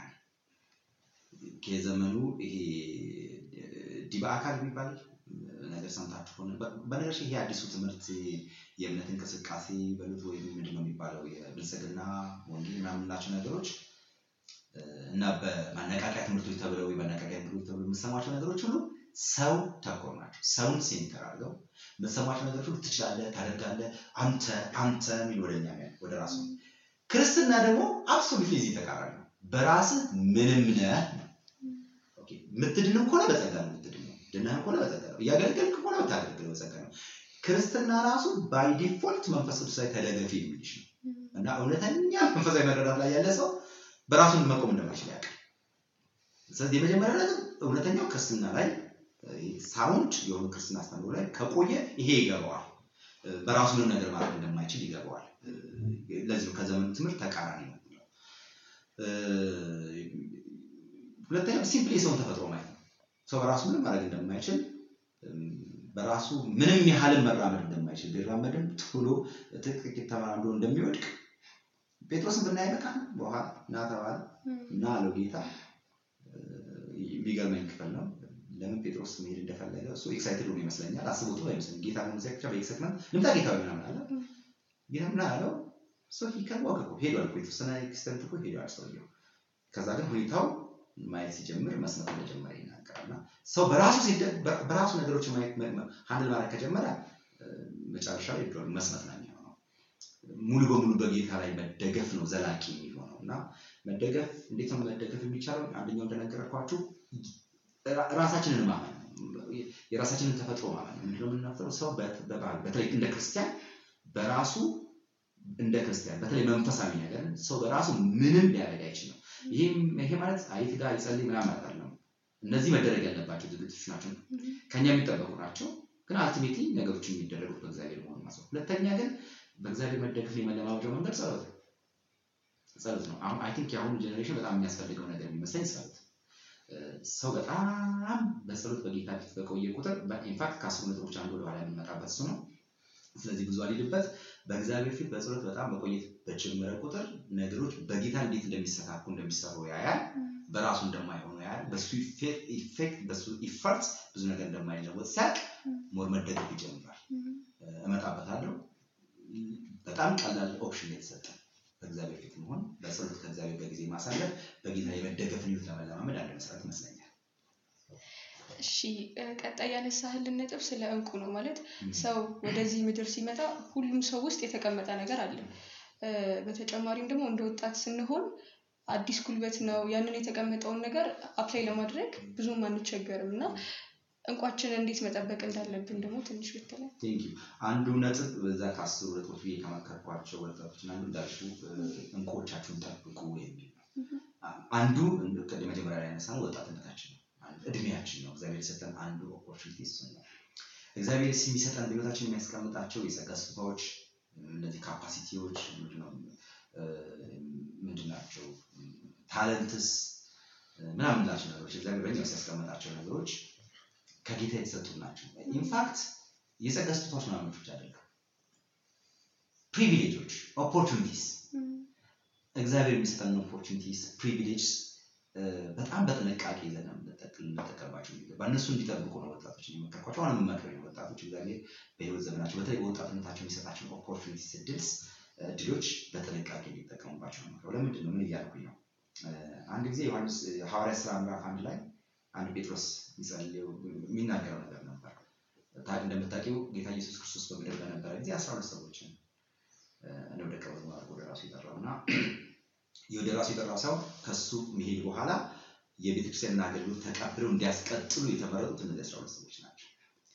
የዘመኑ ይሄ እ፣ ዲበ አካል የሚባል ነገር ሰምታችሁ ከሆነ በ- በነገራችን ይሄ አዲሱ ትምህርት የእምነት እንቅስቃሴ በሉት ወይም ምንድን ነው የሚባለው የብልጽግና ወንጌል ምናምን የምንላቸው ነገሮች እ፣ እና በማነቃቂያ ትምህርቶች ተብለው ወይ በማነቃቂያ ትምህርቶች ተብለው የምትሰሟቸው ነገሮች ሁሉ ሰው ተኮር ናቸው። ሰውን ሴንተር አድርገው የምትሰሟቸው ነገሮች ሁሉ ትችላለህ፣ ታደርጋለህ፣ አንተ አንተ የሚል ወደኛ የሚያ- ወደ ራሱ ክርስትና ደግሞ አብሶሉትሊ እዚህ ተቃራኒ ነው። በራስህ ምንም ነህ ነው። ኦኬ፣ የምትድንም ከሆነ በጸጋ ነው የምትድነው። ድነህም ከሆነ በጸጋ ነው። እያገለገልክ ከሆነ የምታገለግለው በጸጋ ነው። ክርስትና ራሱ ባይ ዲፎልት መንፈስ ቅዱስ ላይ ተደገፍ የሚልሽ ነው እና እውነተኛ መንፈሳዊ መረዳት ላይ ያለ ሰው በራሱን መቆም እንደማይችል ያውቃል። ስለዚህ የመጀመሪያ ነገር እውነተኛው ክርስትና ላይ ሳውንድ የሆኑ ክርስትና አስተምሮ ላይ ከቆየ ይሄ ይገባዋል። እ፣ በራሱ ምንም ነገር ማድረግ እንደማይችል ይገባዋል። እ፣ ለዚህ ነው ከዘመኑ ትምህርት ተቃራኒ ነው። እ፣ ሁለተኛው ሲምፕሊ የሰውን ተፈጥሮ ማየት ነው። ሰው በራሱ ምንም ማድረግ እንደማይችል እም፣ በራሱ ምንም ያህልን መራመድ እንደማይችል ቢራመድም ቶሎ ጥቂት ተመራምዶ እንደሚወድቅ ጴጥሮስን ብናይ በቃ በኋላ ና ተባለ እና አለው ጌታ የሚገርመኝ ክፍል ነው። ለምን ጴጥሮስ መሄድ እንደፈለገ እሱ ኤክሳይትድ ሆኖ ይመስለኛል። አስቦት አይመስለኝ ጌታ ነው ሲያ ብቻ በኤክሳይትመንት ልምጣ ጌታ ምናምን አለ። ጌታ ምን አለው? ሰው ይከዋቅ እኮ ሄዷል እኮ የተወሰነ ኤክስተንት እኮ ሄዷል ሰውየው። ከዛ ግን ሁኔታው ማየት ሲጀምር መስመት እንደጀመረ ይናገራል። እና ሰው በራሱ በራሱ ነገሮች ማየት ሀንድል ማድረግ ከጀመረ መጨረሻ ላይ መስመት ነው የሚሆነው። ሙሉ በሙሉ በጌታ ላይ መደገፍ ነው ዘላቂ የሚሆነው እና መደገፍ እንዴት ነው መደገፍ የሚቻለው? አንደኛው እንደነገርኳችሁ ራሳችንን ማመን የራሳችንን ተፈጥሮ ማመን ነው። ምንድነው የምናፍረው? ሰው በባህል በተለይ እንደ ክርስቲያን በራሱ እንደ ክርስቲያን በተለይ መንፈሳዊ ነገር ሰው በራሱ ምንም ሊያደርግ አይችልም። ይሄ ማለት አይት ጋር ይጸልይ ምናምን ማለት አይደለም። እነዚህ መደረግ ያለባቸው ዝግጅቶች ናቸው፣ ከኛ የሚጠበቁ ናቸው። ግን አልቲሜትሊ ነገሮች የሚደረጉት በእግዚአብሔር መሆኑ ማሰብ። ሁለተኛ ግን በእግዚአብሔር መደገፍ የመለማመጃው መንገድ ጸሎት ነው። ጸሎት ነው። አሁን አይ ቲንክ የአሁኑ ጀኔሬሽን በጣም የሚያስፈልገው ነገር የሚመስለኝ ጸሎት ሰው በጣም በጸሎት በጌታ ፊት በቆየ ቁጥር ኢንፋክት ከአስሩ ነጥቦች አንዱ ወደኋላ የሚመጣበት እሱ ነው። ስለዚህ ብዙ አልሄድበት። በእግዚአብሔር ፊት በጸሎት በጣም መቆየት በጀመረ ቁጥር ነገሮች በጌታ እንዴት እንደሚሰካኩ እንደሚሰሩ ያያል። በራሱ እንደማይሆኑ ያያል። በሱ ኢፌክት በሱ ኢፈርት ብዙ ነገር እንደማይለወጥ ሲያቅ ሞር መደገፍ ይጀምራል። እመጣበታለሁ። በጣም ቀላል ኦፕሽን የተሰጠ በእግዚአብሔር ፊት መሆን፣ በጸሎት ከእግዚአብሔር ጋር ጊዜ ማሳለፍ፣ በጌታ የመደገፍን ህይወት ለመለማመድ አንድ መሰረት ይመስለኛል። እሺ ቀጣይ ያነሳህልን ነጥብ ስለ እንቁ ነው። ማለት ሰው ወደዚህ ምድር ሲመጣ ሁሉም ሰው ውስጥ የተቀመጠ ነገር አለ። በተጨማሪም ደግሞ እንደ ወጣት ስንሆን አዲስ ጉልበት ነው። ያንን የተቀመጠውን ነገር አፕላይ ለማድረግ ብዙም አንቸገርም እና እንቋችንን እንዴት መጠበቅ እንዳለብን ደግሞ ትንሽ ብትለን። ቴንክ ዩ አንዱ ነጥብ በዛ ከአስሩ ነጥቦች ብዬ ከመከርኳቸው ወጣቶች አንዱ እንዳልሽው እንቁዎቻችሁን ጠብቁ የሚል ነው። አንዱ መጀመሪያ ላይ ያነሳ ነው ወጣትነታችን ነው፣ እድሜያችን ነው። እግዚአብሔር የሰጠን አንዱ ኦፖርቹኒቲ እሱ ነው። እግዚአብሔር የሚሰጠን በህይወታችን የሚያስቀምጣቸው የጸጋ ስጦታዎች እነዚህ ካፓሲቲዎች ምንድን ናቸው? ታለንትስ ምናምን ላቸው ነገሮች እግዚአብሔር በኛ ውስጥ ያስቀመጣቸው ነገሮች ከጌታ የተሰጡ ናቸው። ኢንፋክት የጸጋ ስጦታዎች ምናምን ብቻ አይደለም፣ ፕሪቪሌጆች፣ ኦፖርቹኒቲስ እግዚአብሔር የሚሰጠን ኦፖርቹኒቲስ ፕሪቪሌጅ በጣም በጥንቃቄ ይዘን ልንጠቀምባቸው የሚገባ እነሱ እንዲጠብቁ ነው ወጣቶች የሚመከርኳቸው። አሁን የምመክረው ወጣቶች እግዚአብሔር በህይወት ዘመናቸው በተለይ በወጣትነታቸው የሚሰጣቸውን ኦፖርቹኒቲስ እድልስ እድሎች በጥንቃቄ እንዲጠቀሙባቸው ነው። ለምንድን ነው ምን እያልኩኝ ነው? አንድ ጊዜ ዮሐንስ ሐዋርያ ስራ ምዕራፍ አንድ ላይ አንድ ጴጥሮስ የሚጸልየው የሚናገረው ነገር ነበር። እንደምታውቂው ጌታ ኢየሱስ ክርስቶስ በምድር በነበረ ጊዜ አስራ ሁለት ሰዎችን ነው ደቀ መዝሙር አድርጎ ወደ ራሱ የጠራው እና ወደ ራሱ የጠራው ሰው ከሱ መሄድ በኋላ የቤተክርስቲያንን አገልግሎት ተቀብለው እንዲያስቀጥሉ የተመረጡት እነዚህ አስራ ሁለት ሰዎች ናቸው።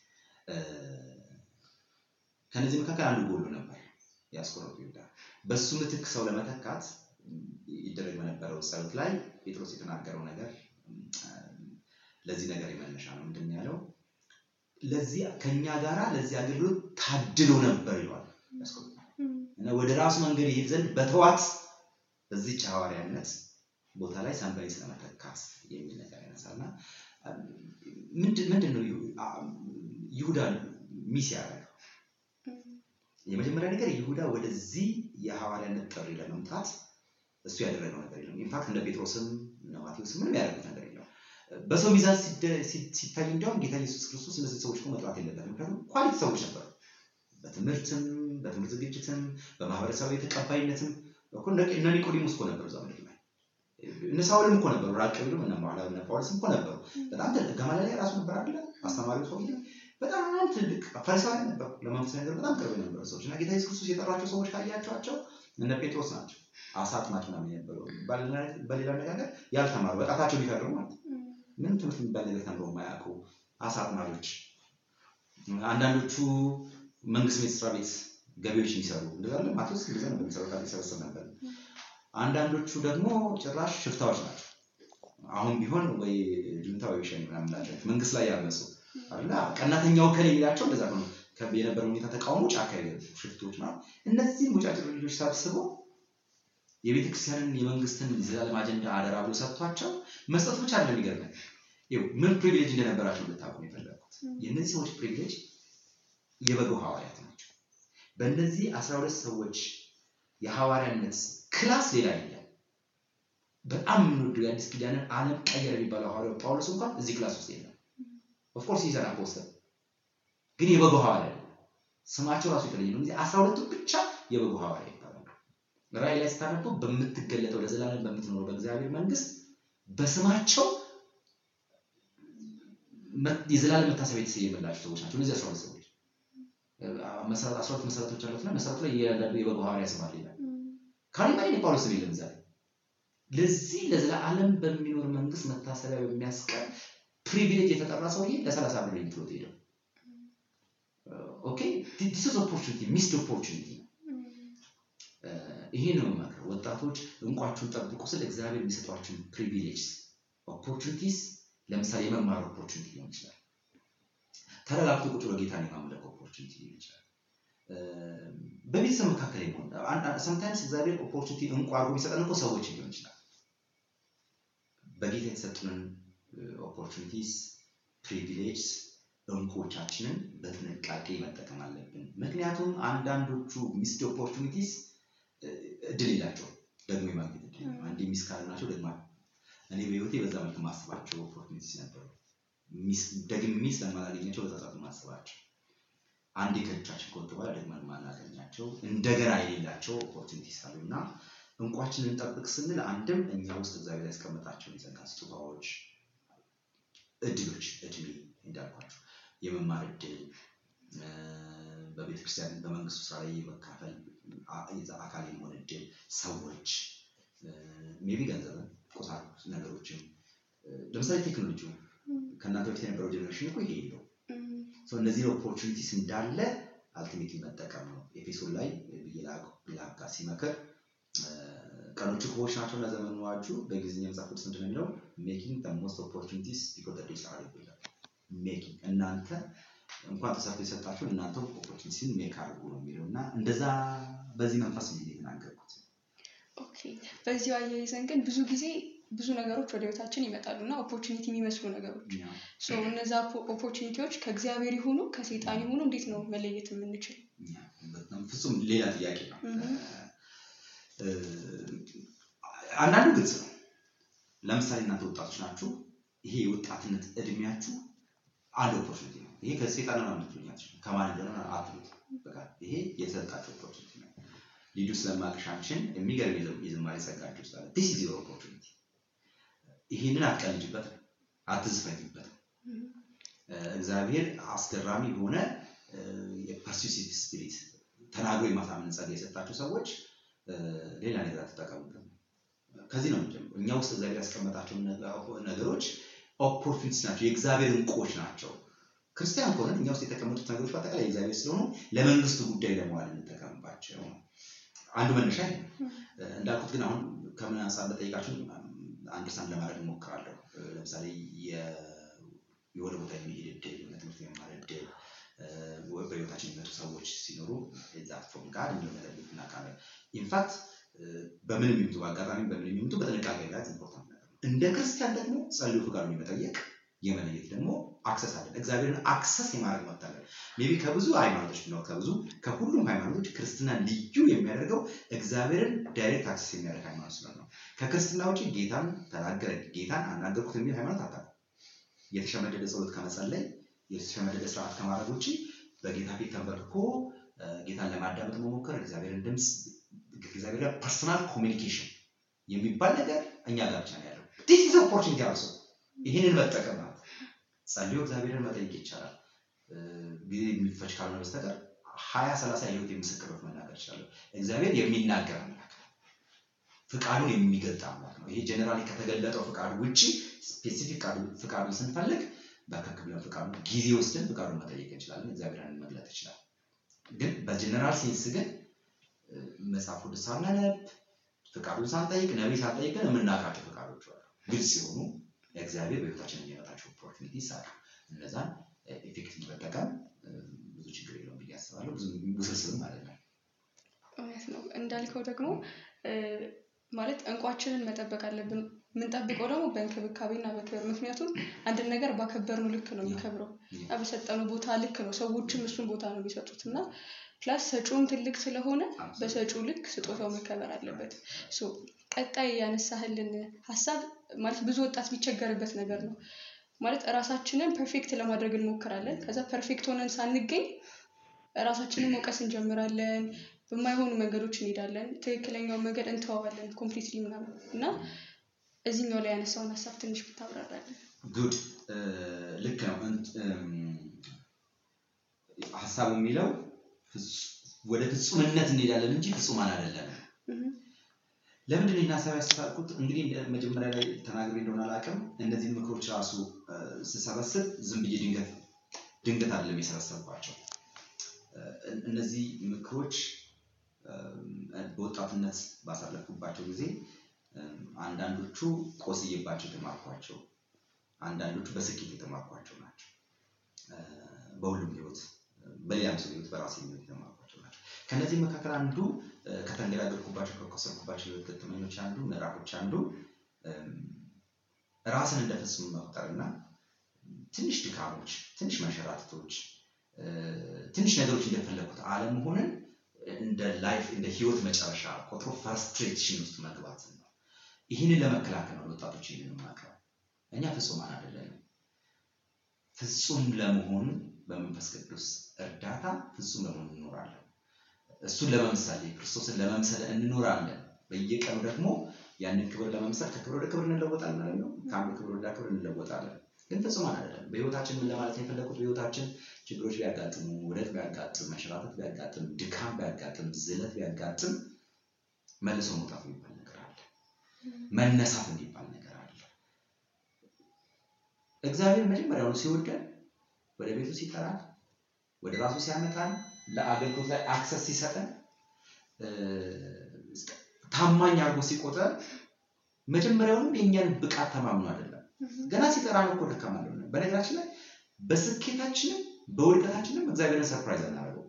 ከነዚህ መካከል አንዱ ጎሎ ነበር የአስቆሮቱ ይሁዳ። በሱ ምትክ ሰው ለመተካት ይደረግ በነበረው ጸሎት ላይ ጴጥሮስ የተናገረው ነገር ለዚህ ነገር የመነሻ ነው። ምንድን ያለው? ለዚህ ከኛ ጋራ ለዚህ አገልግሎት ታድሎ ነበር ይለዋል ያስቆሮቱ እና ወደ ራሱ መንገድ ይሄድ ዘንድ በተዋት በዚች ሐዋርያነት ቦታ ላይ ሰንበሪ ስለመተካት የሚል ነገር ያነሳልና ምንድን ነው ይሁዳ ሚስ ያደረገው? የመጀመሪያ ነገር ይሁዳ ወደዚህ የሐዋርያነት ጥሪ ለመምጣት እሱ ያደረገው ነገር የለም። ኢንፋክት እንደ ጴጥሮስም እነ ማቴዎስም ምንም ያደረጉት ነገር የለም። በሰው ሚዛን ሲታይ እንዲያውም ጌታ ኢየሱስ ክርስቶስ እነዚህ ሰዎች እኮ መጥራት የለበትም። ምክንያቱም ኳሊቲ ሰዎች ነበሩ። በትምህርትም በትምህርት ዝግጅትም በማህበረሰባዊ ተቀባይነትም እነ ኒቆዲሞስ እኮ ነበሩ እዛ ምድር ላይ እነ ሳውልም እኮ ነበሩ። ራቅ ቢሉም እነ በኋላ እነ ጳውሎስም እኮ ነበሩ። በጣም ትልቅ ገማልያል ራሱ ነበር አይደለ? አስተማሪው ሰውዬ በጣም ትልቅ ፈሪሳውያን ነበሩ። ለመንፈሳዊ ነገር በጣም ቅርብ የነበሩ ሰዎች እና ጌታ ኢየሱስ ክርስቶስ የጠራቸው ሰዎች ካያቸዋቸው እነ ጴጥሮስ ናቸው። አሳ አጥማጅ ምናምን የነበሩ በሌላ አነጋገር ያልተማሩ በጣታቸው ቢፈርሙ ማለት ምን ትምህርት የሚባል ነገር ተምረው የማያውቁ አሳ አጥማጆች፣ አንዳንዶቹ መንግስት ቤት ስራ ቤት ገቢዎች የሚሰሩ እንደዛ ማቴዎስ እንደዛ ነበር የሚሰሩ ይሰበሰብ ነበር። አንዳንዶቹ ደግሞ ጭራሽ ሽፍታዎች ናቸው። አሁን ቢሆን ወይ ጁንታ ወይ ሸኔ ምናምን ናቸው መንግስት ላይ ያመፁ አላ ቀናተኛው ከን የሚላቸው እንደዛ ነው። የነበረው ሁኔታ ተቃውሞ ጫካ ሽፍቶች ማለት እነዚህም ሙጫጭር ልጆች ሰብስበው የቤተክርስቲያንን የመንግስትን የዘላለም አጀንዳ አደራ ብሎ ሰጥቷቸው መስጠት ብቻ አይደለም ይገርማል። ምን ፕሪቪሌጅ እንደነበራቸው ልታውቁ የፈለግኩት የእነዚህ ሰዎች ፕሪቪሌጅ የበገው ሐዋርያት ናቸው። በእነዚህ አስራ ሁለት ሰዎች የሐዋርያነት ክላስ ሌላ የለም። በጣም የምንወደው የአዲስ ኪዳንን ዓለም ቀየር የሚባለው ሐዋርያው ጳውሎስ እንኳን እዚህ ክላስ ውስጥ የለም። ኦፍኮርስ ይሰራ ፖስተር ግን የበጎ ሐዋርያ አይደለም። ስማቸው ራሱ የተለየ ነው። እዚህ አስራ ሁለቱ ብቻ የበጎ ሐዋርያ ይባላሉ። ራእይ ላይ ስታነቡ በምትገለጠው ለዘላለም በምትኖረው በእግዚአብሔር መንግስት በስማቸው መ- የዘላለም መታሰቢያ የተሰየመላቸው ሰዎች ናቸው። እነዚህ አስራ ሁለት ሰዎች መሰረት አስራ ሁለት መሰረቶች አሉትና መሰረቱ ላይ እያንዳንዱ የበጎ ሐዋርያ ስም አለ ይላል። ካሊማን የጳውሎስ ስም የለም ዛሬ ለዚህ ለዘላለም በሚኖር መንግስት መታሰቢያ በሚያስቀር ፕሪቪሌጅ የተጠራ ሰውዬ ለሰላሳ ብር ኢንትሮት ሄደው ኦኬ ዲስ ኢዝ ኦፖርቹኒቲ ሚስድ ኦፖርቹኒቲ ይሄ ነው የምመክረው ወጣቶች እንቋችሁን ጠብቁ ስል እግዚአብሔር የሚሰጧችሁን ፕሪቪሌጅ ኦፖርቹኒቲስ ለምሳሌ የመማር ኦፖርቹኒቲ ሊሆን ይችላል ተረጋግቶ ቁጭ ብሎ ጌታን የማምለክ ኦፖርቹኒቲ ሊሆን ይችላል በቤተሰብ መካከል የሆን ሰምታይምስ እግዚአብሔር ኦፖርቹኒቲ እንቋ አድርጎ የሚሰጠን እኮ ሰዎች ሊሆን ይችላል በጌታ የተሰጡንን ኦፖርቹኒቲስ ፕሪቪሌጅ እንኮቻችንን በጥንቃቄ መጠቀም አለብን። ምክንያቱም አንዳንዶቹ ሚስድ ኦፖርቹኒቲስ እድል የላቸውም ደግሞ የማግኘት እድል የለም። አንዴ ሚስ ካልናቸው ደግሞ እኔ በህይወቴ በዛ መልክ ማስባቸው ኦፖርቹኒቲስ ነበሩ። ሚስ- ደግሜ ስለማላገኛቸው በዛ ሰዓት ማስባቸው አንዴ ከእጃችን ከወጡ በኋላ ደግመን ማናገኛቸው እንደገና የሌላቸው ኦፖርቹኒቲስ አሉ እና እንቋችንን እንጠብቅ ስንል አንድም እኛ ውስጥ እግዚአብሔር ያስቀመጣቸውን የጸጋ ስጦታዎች እድሎች እድሜ እንዳልኳቸው የመማር እድል እ፣ በቤተ ክርስቲያን በመንግስቱ ስራ ላይ የመካፈል አ- የዛ አካል የመሆን እድል ሰዎች ሜቢ ገንዘብን ቁሳቁስ ነገሮችን እ፣ ለምሳሌ ቴክኖሎጂው ከእናንተ በፊት የነበረው ጀኔሬሽን እኮ ይሄ የለው እነዚህ ኦፖርቹኒቲስ እንዳለ አልቲሜትሊ መጠቀም ነው ኤፌሶን ላይ ብዬ ላጋ ሲመክር እ፣ ቀኖቹ ክፉዎች ናቸው እና ዘመኑ ዋጁ በእንግሊዝኛ መጽሐፍ ቅዱስ ምንድን ነው የሚለው ሜኪንግ ሞስት ኦፖርቹኒቲስ ቢኮዝ ዴይስ አር ይላል ሜኪንግ እናንተ እንኳን ተሰርቶ የሰጣችሁ እናንተ ኦፖርቹኒቲን ሜክ አድርጉ ነው የሚለው እና እንደዛ በዚህ መንፈስ ነው የተናገርኩት ኦኬ በዚሁ አያይዘን ግን ብዙ ጊዜ ብዙ ነገሮች ወደ ህይወታችን ይመጣሉ እና ኦፖርቹኒቲ የሚመስሉ ነገሮች እኛ ሶ እነዛ ኦፖርቹኒቲዎች ከእግዚአብሔር ይሁኑ ከሴጣን ይሁኑ እንዴት ነው መለየት የምንችል? እኛ በጣም ፍጹም ሌላ ጥያቄ ነው እህ። እ፣ አንዳንዱ ግልጽ ነው ለምሳሌ እናንተ ወጣቶች ናችሁ ይሄ የወጣትነት እድሜያችሁ አንድ ኦፖርቹኒቲ ነው ይሄ ከሴጣን ነው ምትሉኛች ከማን እንደሆነ አትሉት በቃ ይሄ የተሰጣቸው ኦፖርቹኒቲ ነው ልጁ ስለማቅሻችን የሚገርም የዘ- የዝማሬ ጸጋችሁ ውስጥ አለ ዲስ ኢዝ ዮር ኦፖርቹኒቲ ይሄንን አትቀልጅበትም አትዝፈኝበትም እ፣ እግዚአብሔር አስገራሚ የሆነ የፐርሲሲቭ ስፒሪት ተናግሮ የማሳመን ጸጋ የሰጣቸው ሰዎች እ፣ ሌላ ነገር አትጠቀሙበት ከዚህ ነው የምንጀምረው እኛ ውስጥ እግዚአብሔር ያስቀመጣቸው ነገ- ነገሮች ኦፖርቹኒቲስ ናቸው የእግዚአብሔር እንቁዎች ናቸው ክርስቲያን ከሆነን እኛ ውስጥ የተቀመጡት ነገሮች በአጠቃላይ የእግዚአብሔር ስለሆኑ ለመንግስቱ ጉዳይ ለመዋል እንጠቀምባቸው ነው አንዱ መነሻ ይሄ ነው። እ፣ እንዳልኩት ግን አሁን ከምን አንጻር እንደጠይቃችሁ አንደርስታንድ ለማድረግ እሞክራለሁ እ፣ ለምሳሌ የ- የሆነ ቦታ የሚሄድ እድል የሆነ ትምህርት የመማር እድል እ፣ ወ- በህይወታችን የሚመጡ ሰዎች ሲኖሩ ዛት ፍሮም ጋር የሚለው ነገር እናውቃለን ኢንፋክት በምን የሚምጡ በአጋጣሚ በምን የሚምጡ በጥንቃቄ ጋር ኢምፖርታንት ነገር ነው እንደ ክርስቲያን ደግሞ ጸልዩ ፍቃዱን የመጠየቅ የመለየት ደግሞ አክሰስ አለን እግዚአብሔርን አክሰስ የማድረግ መብት አለን ሜቢ ከብዙ ሃይማኖቶች ነው ከብዙ ከሁሉም ሃይማኖቶች ክርስትና ልዩ የሚያደርገው እግዚአብሔርን ዳይሬክት አክሰስ የሚያደርግ ሃይማኖት ስለሆነ ነው ከክርስትና ውጭ ጌታን ተናገረ ጌታን አናገርኩት የሚል ሃይማኖት አታውቅም የተሸመደደ ጸሎት ከመጸለይ የተሸመደደ ስርዓት ከማድረግ ውጭ በጌታ ፊት ተንበርክኮ እ፣ ጌታን ለማዳመጥ መሞከር እግዚአብሔርን ድምፅ እግዚአብሔር ጋር ፐርሰናል ኮሚኒኬሽን የሚባል ነገር እኛ ጋር ብቻ ነው ያለው ዲስ ኢዝ ኦፖርቹኒቲ አልሶ ይህንን መጠቀም ማለት ጸልዮ እግዚአብሔርን መጠየቅ ይቻላል እ፣ ጊዜ የሚፈጅ ካልሆነ በስተቀር ሀያ ሰላሳ የህይወት የምስክሮች መናገር ይችላለሁ እግዚአብሔር የሚናገር አምላክ ነው ፍቃዱን የሚገልጥ አምላክ ነው ይሄ ጀኔራሊ ከተገለጠው ፍቃዱ ውጭ ስፔሲፊክ ፍቃዱን ስንፈልግ በርከክ ብለን ፍቃዱን ጊዜ ወስደን ፍቃዱን መጠየቅ እንችላለን እግዚአብሔርን መግለጥ ይችላል ግን በጀነራል ሴንስ ግን እ፣ መጽሐፍ ቅዱስ ሳናነብ ፍቃዱን ሳንጠይቅ ነቢይ ሳንጠይቅ ግን የምናውቃቸው ፍቃዶች አሉ ግልጽ የሆኑ እግዚአብሔር በህይወታችን የሚያመጣቸው ኦፖርቹኒቲስ አሉ እነዛን ኤፌክቲቭ መጠቀም እ፣ ብዙ ችግር የለውም ብዬ አስባለሁ ብዙ ውስብስብም አይደለም እውነት ነው እንዳልከው ደግሞ እ፣ ማለት እንቋችንን መጠበቅ አለብን የምንጠብቀው ደግሞ በእንክብካቤና በክብር ምክንያቱም አንድን ነገር ባከበርነው ልክ ነው የሚከብረው እና በሰጠነው ቦታ ልክ ነው ሰዎችም እሱን ቦታ ነው የሚሰጡት እና ፕላስ ሰጪውም ትልቅ ስለሆነ በሰጪው ልክ ስጦታው መከበር አለበት ሶ ቀጣይ ያነሳህልን ሀሳብ ማለት ብዙ ወጣት የሚቸገርበት ነገር ነው። ማለት እራሳችንን ፐርፌክት ለማድረግ እንሞክራለን። ከዛ ፐርፌክት ሆነን ሳንገኝ ራሳችንን መውቀስ እንጀምራለን። በማይሆኑ መንገዶች እንሄዳለን። ትክክለኛውን መንገድ እንተዋዋለን ኮምፕሊትሊ ምናምን እና እዚህኛው ላይ ያነሳውን ሀሳብ ትንሽ ብታብራራለን። ጉድ ልክ ነው። እንት- እም፣ ሀሳቡ የሚለው ፍጹ- ወደ ፍጹምነት እንሄዳለን እንጂ ፍጹማን አይደለም። እህ፣ ለምንድን ነው ይህን ሀሳብ ያስተሳልኩት? እንግዲህ እንደ- መጀመሪያ ላይ ተናግሬ እንደሆነ አላውቅም። እነዚህን ምክሮች ራሱ እ፣ ስሰበስብ ዝም ብዬ ድንገት ድንገት አይደለም የሰበሰብኳቸው። እ፣ እነዚህ ምክሮች እ፣ በወጣትነት ባሳለፍኩባቸው ጊዜ እ፣ አንዳንዶቹ ቆስዬባቸው የተማርኳቸው፣ አንዳንዶቹ በስኬት የተማርኳቸው ናቸው። እ፣ በሁሉም ህይወት በሌላም ሰው ህይወት በራሴ ህይወት የተማርኳቸው ናቸው። ከነዚህ መካከል አንዱ እ፣ ከተንገዳገድኩባቸው ከቆሰልኩባቸው ህይወት ገጠመኞች አንዱ ምዕራፎች አንዱ እም፣ ራስን እንደ ፍጹም መቁጠርና ትንሽ ድካሞች፣ ትንሽ መንሸራተቶች፣ እ፣ ትንሽ ነገሮች እንደፈለጉት አለመሆንን እንደ ላይፍ እንደ ህይወት መጨረሻ ቆጥሮ ፍራስትሬሽን ውስጥ መግባት ነው። ይህንን ለመከላከል ነው ወጣቶች ይህንን የማቀርበው። እኛ ፍጹማን አይደለንም። ፍጹም ለመሆን በመንፈስ ቅዱስ እርዳታ ፍጹም ለመሆን እንኖራለን። እሱን ለመምሰል ክርስቶስን ለመምሰል እንኖራለን። በየቀኑ ደግሞ ያንን ክብር ለመምሰል ከክብር ወደ ክብር እንለወጣለን ማለት ነው። ከአንዱ ክብር ወደ ክብር እንለወጣለን። ግን ፍጹማን አይደለም። በህይወታችን ምን ለማለት ነው የፈለኩት? በህይወታችን ችግሮች ቢያጋጥሙ፣ ውደት ቢያጋጥም፣ መንሸራተት ቢያጋጥም፣ ድካም ቢያጋጥም፣ ዝለት ቢያጋጥም መልሶ መውጣት የሚባል ነገር አለ። መነሳት የሚባል ነገር አለ። እግዚአብሔር መጀመሪያውኑ ሲወደን ወደ ቤቱ ሲጠራን ወደ ራሱ ሲያመጣን ለአገልግሎት ላይ አክሰስ ሲሰጠን እ፣ ታማኝ አድርጎ ሲቆጠር መጀመሪያውንም የእኛን ብቃት ተማምኖ አይደለም። እህ፣ ገና ሲጠራን እኮ ደካማ እንደሆነ በነገራችን ላይ በስኬታችንም በውድቀታችንም እግዚአብሔርን ሰርፕራይዝ አናደርገው።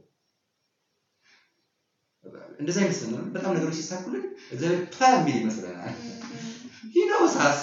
እንደዛ አይመስለንም። በጣም ነገሮች ሲሳኩልን እግዚአብሔር ፕላ የሚል ይመስለናል። ሂኖሳስ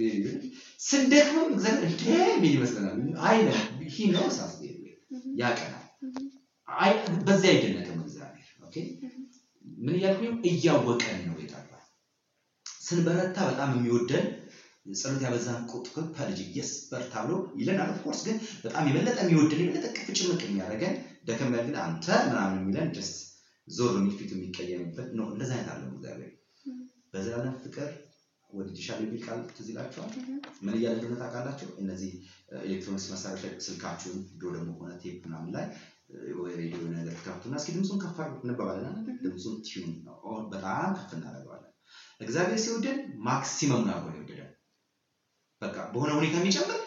ስንደክምም እግዚአብሔር እንደ የሚል ይመስለናል። አይነ ሂኖሳስ ያቀናል። አይ በዚያ አይደነቅም እግዚአብሔር። ኦኬ ምን እያልኩኝ እያወቀን ነው የጠራ ስንበረታ በጣም የሚወደን ጸሎት ያበዛን ቁጥር ፐልጅ የስ በርታ ብሎ ይለናል። ኦፍኮርስ ግን በጣም የበለጠ የሚወደን የበለጠ ቅፍ ጭምቅ የሚያደርገን ደከም ያል ግን አንተ ምናምን የሚለን ደስ ዞር የሚል ፊቱ የሚቀየምበት ነው። እንደዚ አይነት አለው እግዚአብሔር በዘላለም ፍቅር ወድጄሻለሁ የሚል ቃል ትዝ ይላችኋል። ምን እያለ እንደሆነ ታውቃላችሁ? እነዚህ ኤሌክትሮኒክስ መሳሪያዎች ላይ ስልካችሁን ድሮ ደግሞ ሆነ ቴፕ ምናምን ላይ ወይ ሬዲዮ ነገር ትከፍቱና እስኪ ድምፁን ከፍ አድርጉት እንባባለን። ድምፁን ቲዩን በጣም ከፍ እናደርገዋለን። እግዚአብሔር ሲወደን ማክሲመም አድርጎ ነው የወደደን። በቃ በሆነ ሁኔታ የሚጨምር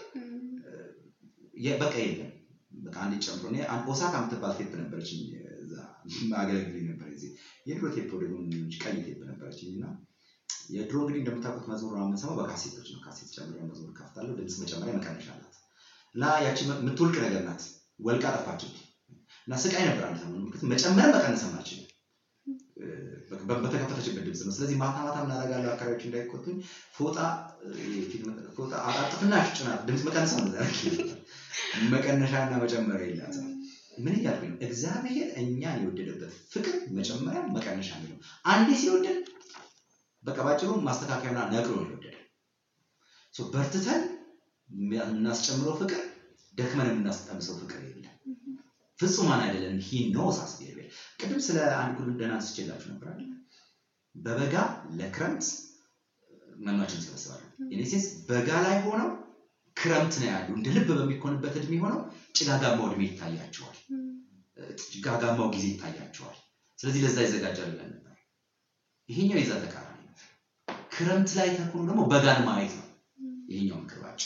የ- በቃ የለም። በቃ አንድ ጨምሮ እኔ አንድ ኦሳካ የምትባል ቴፕ ነበረች እዛ አገለግል ነበር ጊዜ የድሮ ቴፕ ደግሞ ቀይ ቴፕ ነበረችኝ እና የድሮ እንግዲህ እንደምታውቁት መዝሙር ነው የምንሰማው በካሴቶች ነው። ካሴት ጨምረ መዝሙር ከፍታለሁ። ድምፅ መጨመሪያ መቀነሻ አላት እና ያቺ የምትወልቅ ነገር ናት። ወልቃ ጠፋችብኝ እና ስቃይ ነበር አንድ ሰሞን ምክንያቱም መጨመር መቀነስም አልችልም በተከፈተችበት ድምፅ ነው። ስለዚህ ማታ ማታ ምን አደርጋለሁ አካባቢዎች እንዳይቆጡኝ ፎጣ ፎጣ አጣጥፍና ጭናት ድምፅ መቀነስ ነው መቀነሻና መጨመሪያ የላትም። ምን እያልኩኝ ነው? እግዚአብሔር እኛን የወደደበት ፍቅር መጨመሪያ መቀነሻ ነው። አንዴ ሲወደድ በቃ ባጭሩ ማስተካከያና ነቅሎ ነው የወደደ። በርትተን የምናስጨምረው ፍቅር ደክመን የምናስቀምሰው ፍቅር የለም። ፍጹማን አይደለም። ሂ ኖስ አስቤር ቅድም ስለ አንድ ጉድ ደህና አንስቼላችሁ ነበር አይደል? በበጋ ለክረምት መኗችን እንሰበስባለን። ኢኔሴንስ በጋ ላይ ሆነው ክረምት ነው ያሉ እንደ ልብ በሚኮንበት እድሜ ሆነው ጭጋጋማው እድሜ ይታያቸዋል። ጭጋጋማው ጊዜ ይታያቸዋል። ስለዚህ ለዛ ይዘጋጃል ብለን ነበር። ይሄኛው የዛ ተቃራኒ ነው። ክረምት ላይ ተኮኑ ደግሞ በጋን ማየት ነው። ይሄኛው ምክርባቸው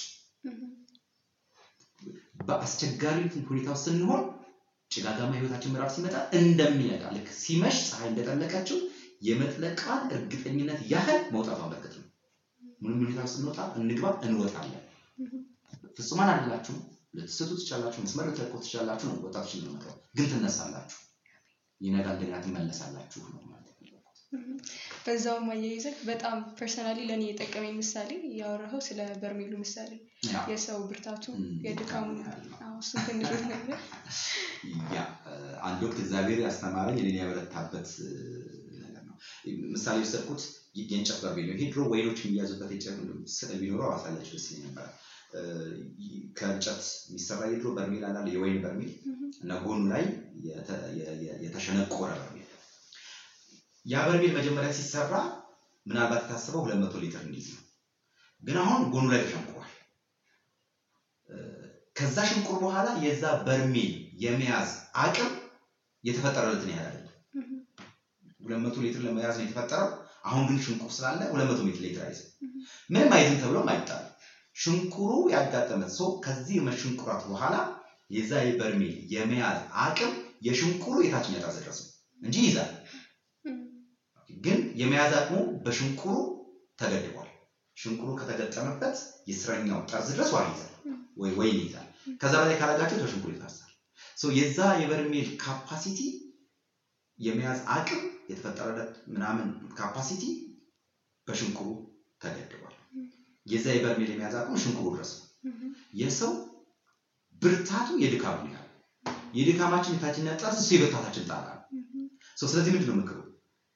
በአስቸጋሪ ሁኔታ ውስጥ ስንሆን ጭጋጋማ ህይወታችን ምዕራፍ ሲመጣ እንደሚነጋ ልክ ሲመሽ ፀሐይ እንደጠለቀችው የመጥለቃን እርግጠኝነት ያህል መውጣት አበርክት ነው። ምንም ሁኔታ ውስጥ እንወጣ እንግባ እንወጣለን። ፍጹማን አይደላችሁም። ልትስቱ ትችላላችሁ፣ መስመር ልትለቁ ትችላላችሁ ነው ወጣቶች ነው ግን ትነሳላችሁ፣ ይነጋል፣ እንደገና ትመለሳላችሁ ነው ማለት በዛውም አያይዘህ በጣም ፐርሰናሊ ለእኔ የጠቀመኝ ምሳሌ ያወራኸው ስለ በርሜሉ ምሳሌ የሰው ብርታቱ የድካሙ እሱን ትንሽ ነገር ያ አንድ ወቅት እግዚአብሔር ያስተማረኝ እኔን ያበረታበት ነገር ነው። ምሳሌ የወሰድኩት የእንጨት በርሜል ነው። ይሄ ድሮ ወይኖች የሚያዙበት የእንጨት ስዕል ቢኖረው አሳያችሁ ደስ ይለኝ ነበር። እ፣ ከእንጨት የሚሰራ የድሮ በርሜል አላለ የወይን በርሜል እና ጎኑ ላይ የተ- የ- የ- የተሸነቆረ በርሜል። ያ በርሜል መጀመሪያ ሲሰራ ምናልባት የታሰበው ሁለት መቶ ሊትር እንዲይዝ ነው። ግን አሁን ጎኑ ላይ ተሸንቁሯል። እ፣ ከዛ ሽንቁር በኋላ የዛ በርሜል የመያዝ አቅም የተፈጠረለትን ያህል አይደለም። ሁለት መቶ ሊትር ለመያዝ ነው የተፈጠረው። አሁን ግን ሽንቁር ስላለ ሁለት መቶ ሊትር አይዝም። ምንም አይዝም ተብሎም አይጣልም። ሽንኩሩ ያጋጠመት ሰው ከዚህ መሽንኩራት በኋላ የዛ የበርሜል የመያዝ አቅም የሽንኩሩ የታችኛ ጠርዝ ድረስ ነው እንጂ ይይዛል። ግን የመያዝ አቅሙ በሽንኩሩ ተገድቧል። ሽንኩሩ ከተገጠመበት የስረኛው ጠርዝ ድረስ ውሃ ይይዛል ወይ ወይን ይይዛል። ከዛ በላይ ካላጋቸው በሽንኩሩ ይታሳል። ሶ የዛ የበርሜል ካፓሲቲ የመያዝ አቅም የተፈጠረለት ምናምን ካፓሲቲ በሽንኩሩ ተገድቧል። የዛ የበርሜል የመያዝ አቅም ሽንኩሩ ድረስ ነው። የሰው ብርታቱ የድካሙ ያህል የድካማችን የታችኛ ጠርዝ እሱ የብርታታችን ጣራ ነው። ሶ ስለዚህ ምንድን ነው ምክሩ?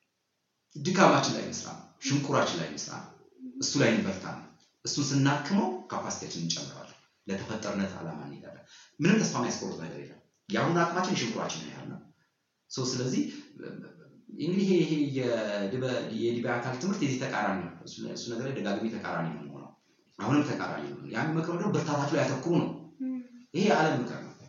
ድካማችን ላይ መስራ ነው። ሽንኩራችን ላይ መስራ ነው። እሱ ላይ እንበርታ ነው። እሱን ስናክመው ካፓሲቲያችን እንጨምራለን። ለተፈጠርነት ዓላማ እንሄዳለን። ምንም ተስፋ የሚያስቆርጥ ነገር የለም። የአሁኑ አቅማችን የሽንኩራችን ያህል ነው። ሶ ስለዚህ እንግዲህ ይሄ ይሄ የድበ- የዲበ አካል ትምህርት የዚህ ተቃራኒ ነው። እሱ እሱ ነገር ላይ ደጋግሜ ተቃራኒ ነው የምሆነው። አሁንም ተቃራኒ ነው። ያን ምክር ደግሞ ብርታታችሁ ላይ ያተኩሩ ነው። ይሄ የዓለም ምክር ነው።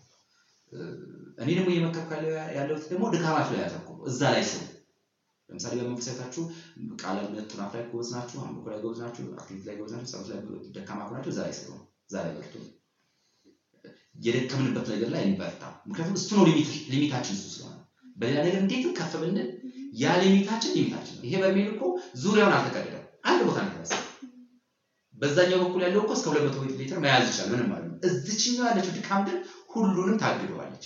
እኔ ደግሞ እየመከርኩ ያለው- ያለሁት ደግሞ ድካማችሁ ላይ ያተኩሩ፣ እዛ ላይ ስሩ። ለምሳሌ በመንፈሳዊታችሁ ቃለ እምነት ጥናት ላይ ጎበዝ ናችሁ፣ አምልኮ ላይ ጎበዝ ናችሁ፣ አክቲቪቲ ላይ ጎበዝ ናችሁ፣ ጸሎት ላይ ደካማ ከሆናችሁ እዛ ላይ ስሩ፣ እዛ ላይ በርቱ። የደከምንበት ነገር ላይ እንበርታ። ምክንያቱም እሱ ነው ሊሚት- ሊሚታችን እሱ ስለሆነ በሌላ ነገር እንዴትም ከፍ ብንል ያ ሊሚታችን ሊሚታችን ነው። ይሄ በርሜል እኮ ዙሪያውን አልተቀደደም፣ አንድ ቦታ ነው የተነሳው። በዛኛው በኩል ያለው እኮ እስከ 200 ሊትር መያዝ ይችላል፣ ምንም ማለት ነው። እዚችኛው ያለችው ድካም ግን ሁሉንም ታግደዋለች።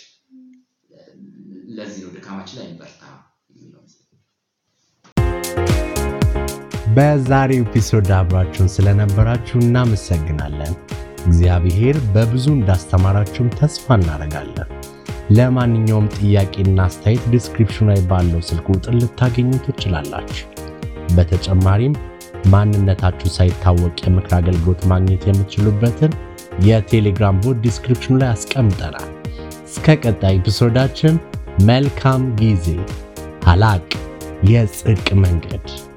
ለዚህ ነው ድካማችን ላይ እንበርታ የሚለው። በዛሬው ኤፒሶድ አብራችሁን ስለነበራችሁ እናመሰግናለን። እግዚአብሔር በብዙ እንዳስተማራችሁም ተስፋ እናደርጋለን። ለማንኛውም ጥያቄና አስተያየት ዲስክሪፕሽኑ ላይ ባለው ስልክ ቁጥር ልታገኙ ትችላላችሁ። በተጨማሪም ማንነታችሁ ሳይታወቅ የምክር አገልግሎት ማግኘት የምትችሉበትን የቴሌግራም ቦት ዲስክሪፕሽኑ ላይ አስቀምጠናል። እስከ ቀጣይ ኤፒሶዳችን መልካም ጊዜ። ሀላቅ የጽድቅ መንገድ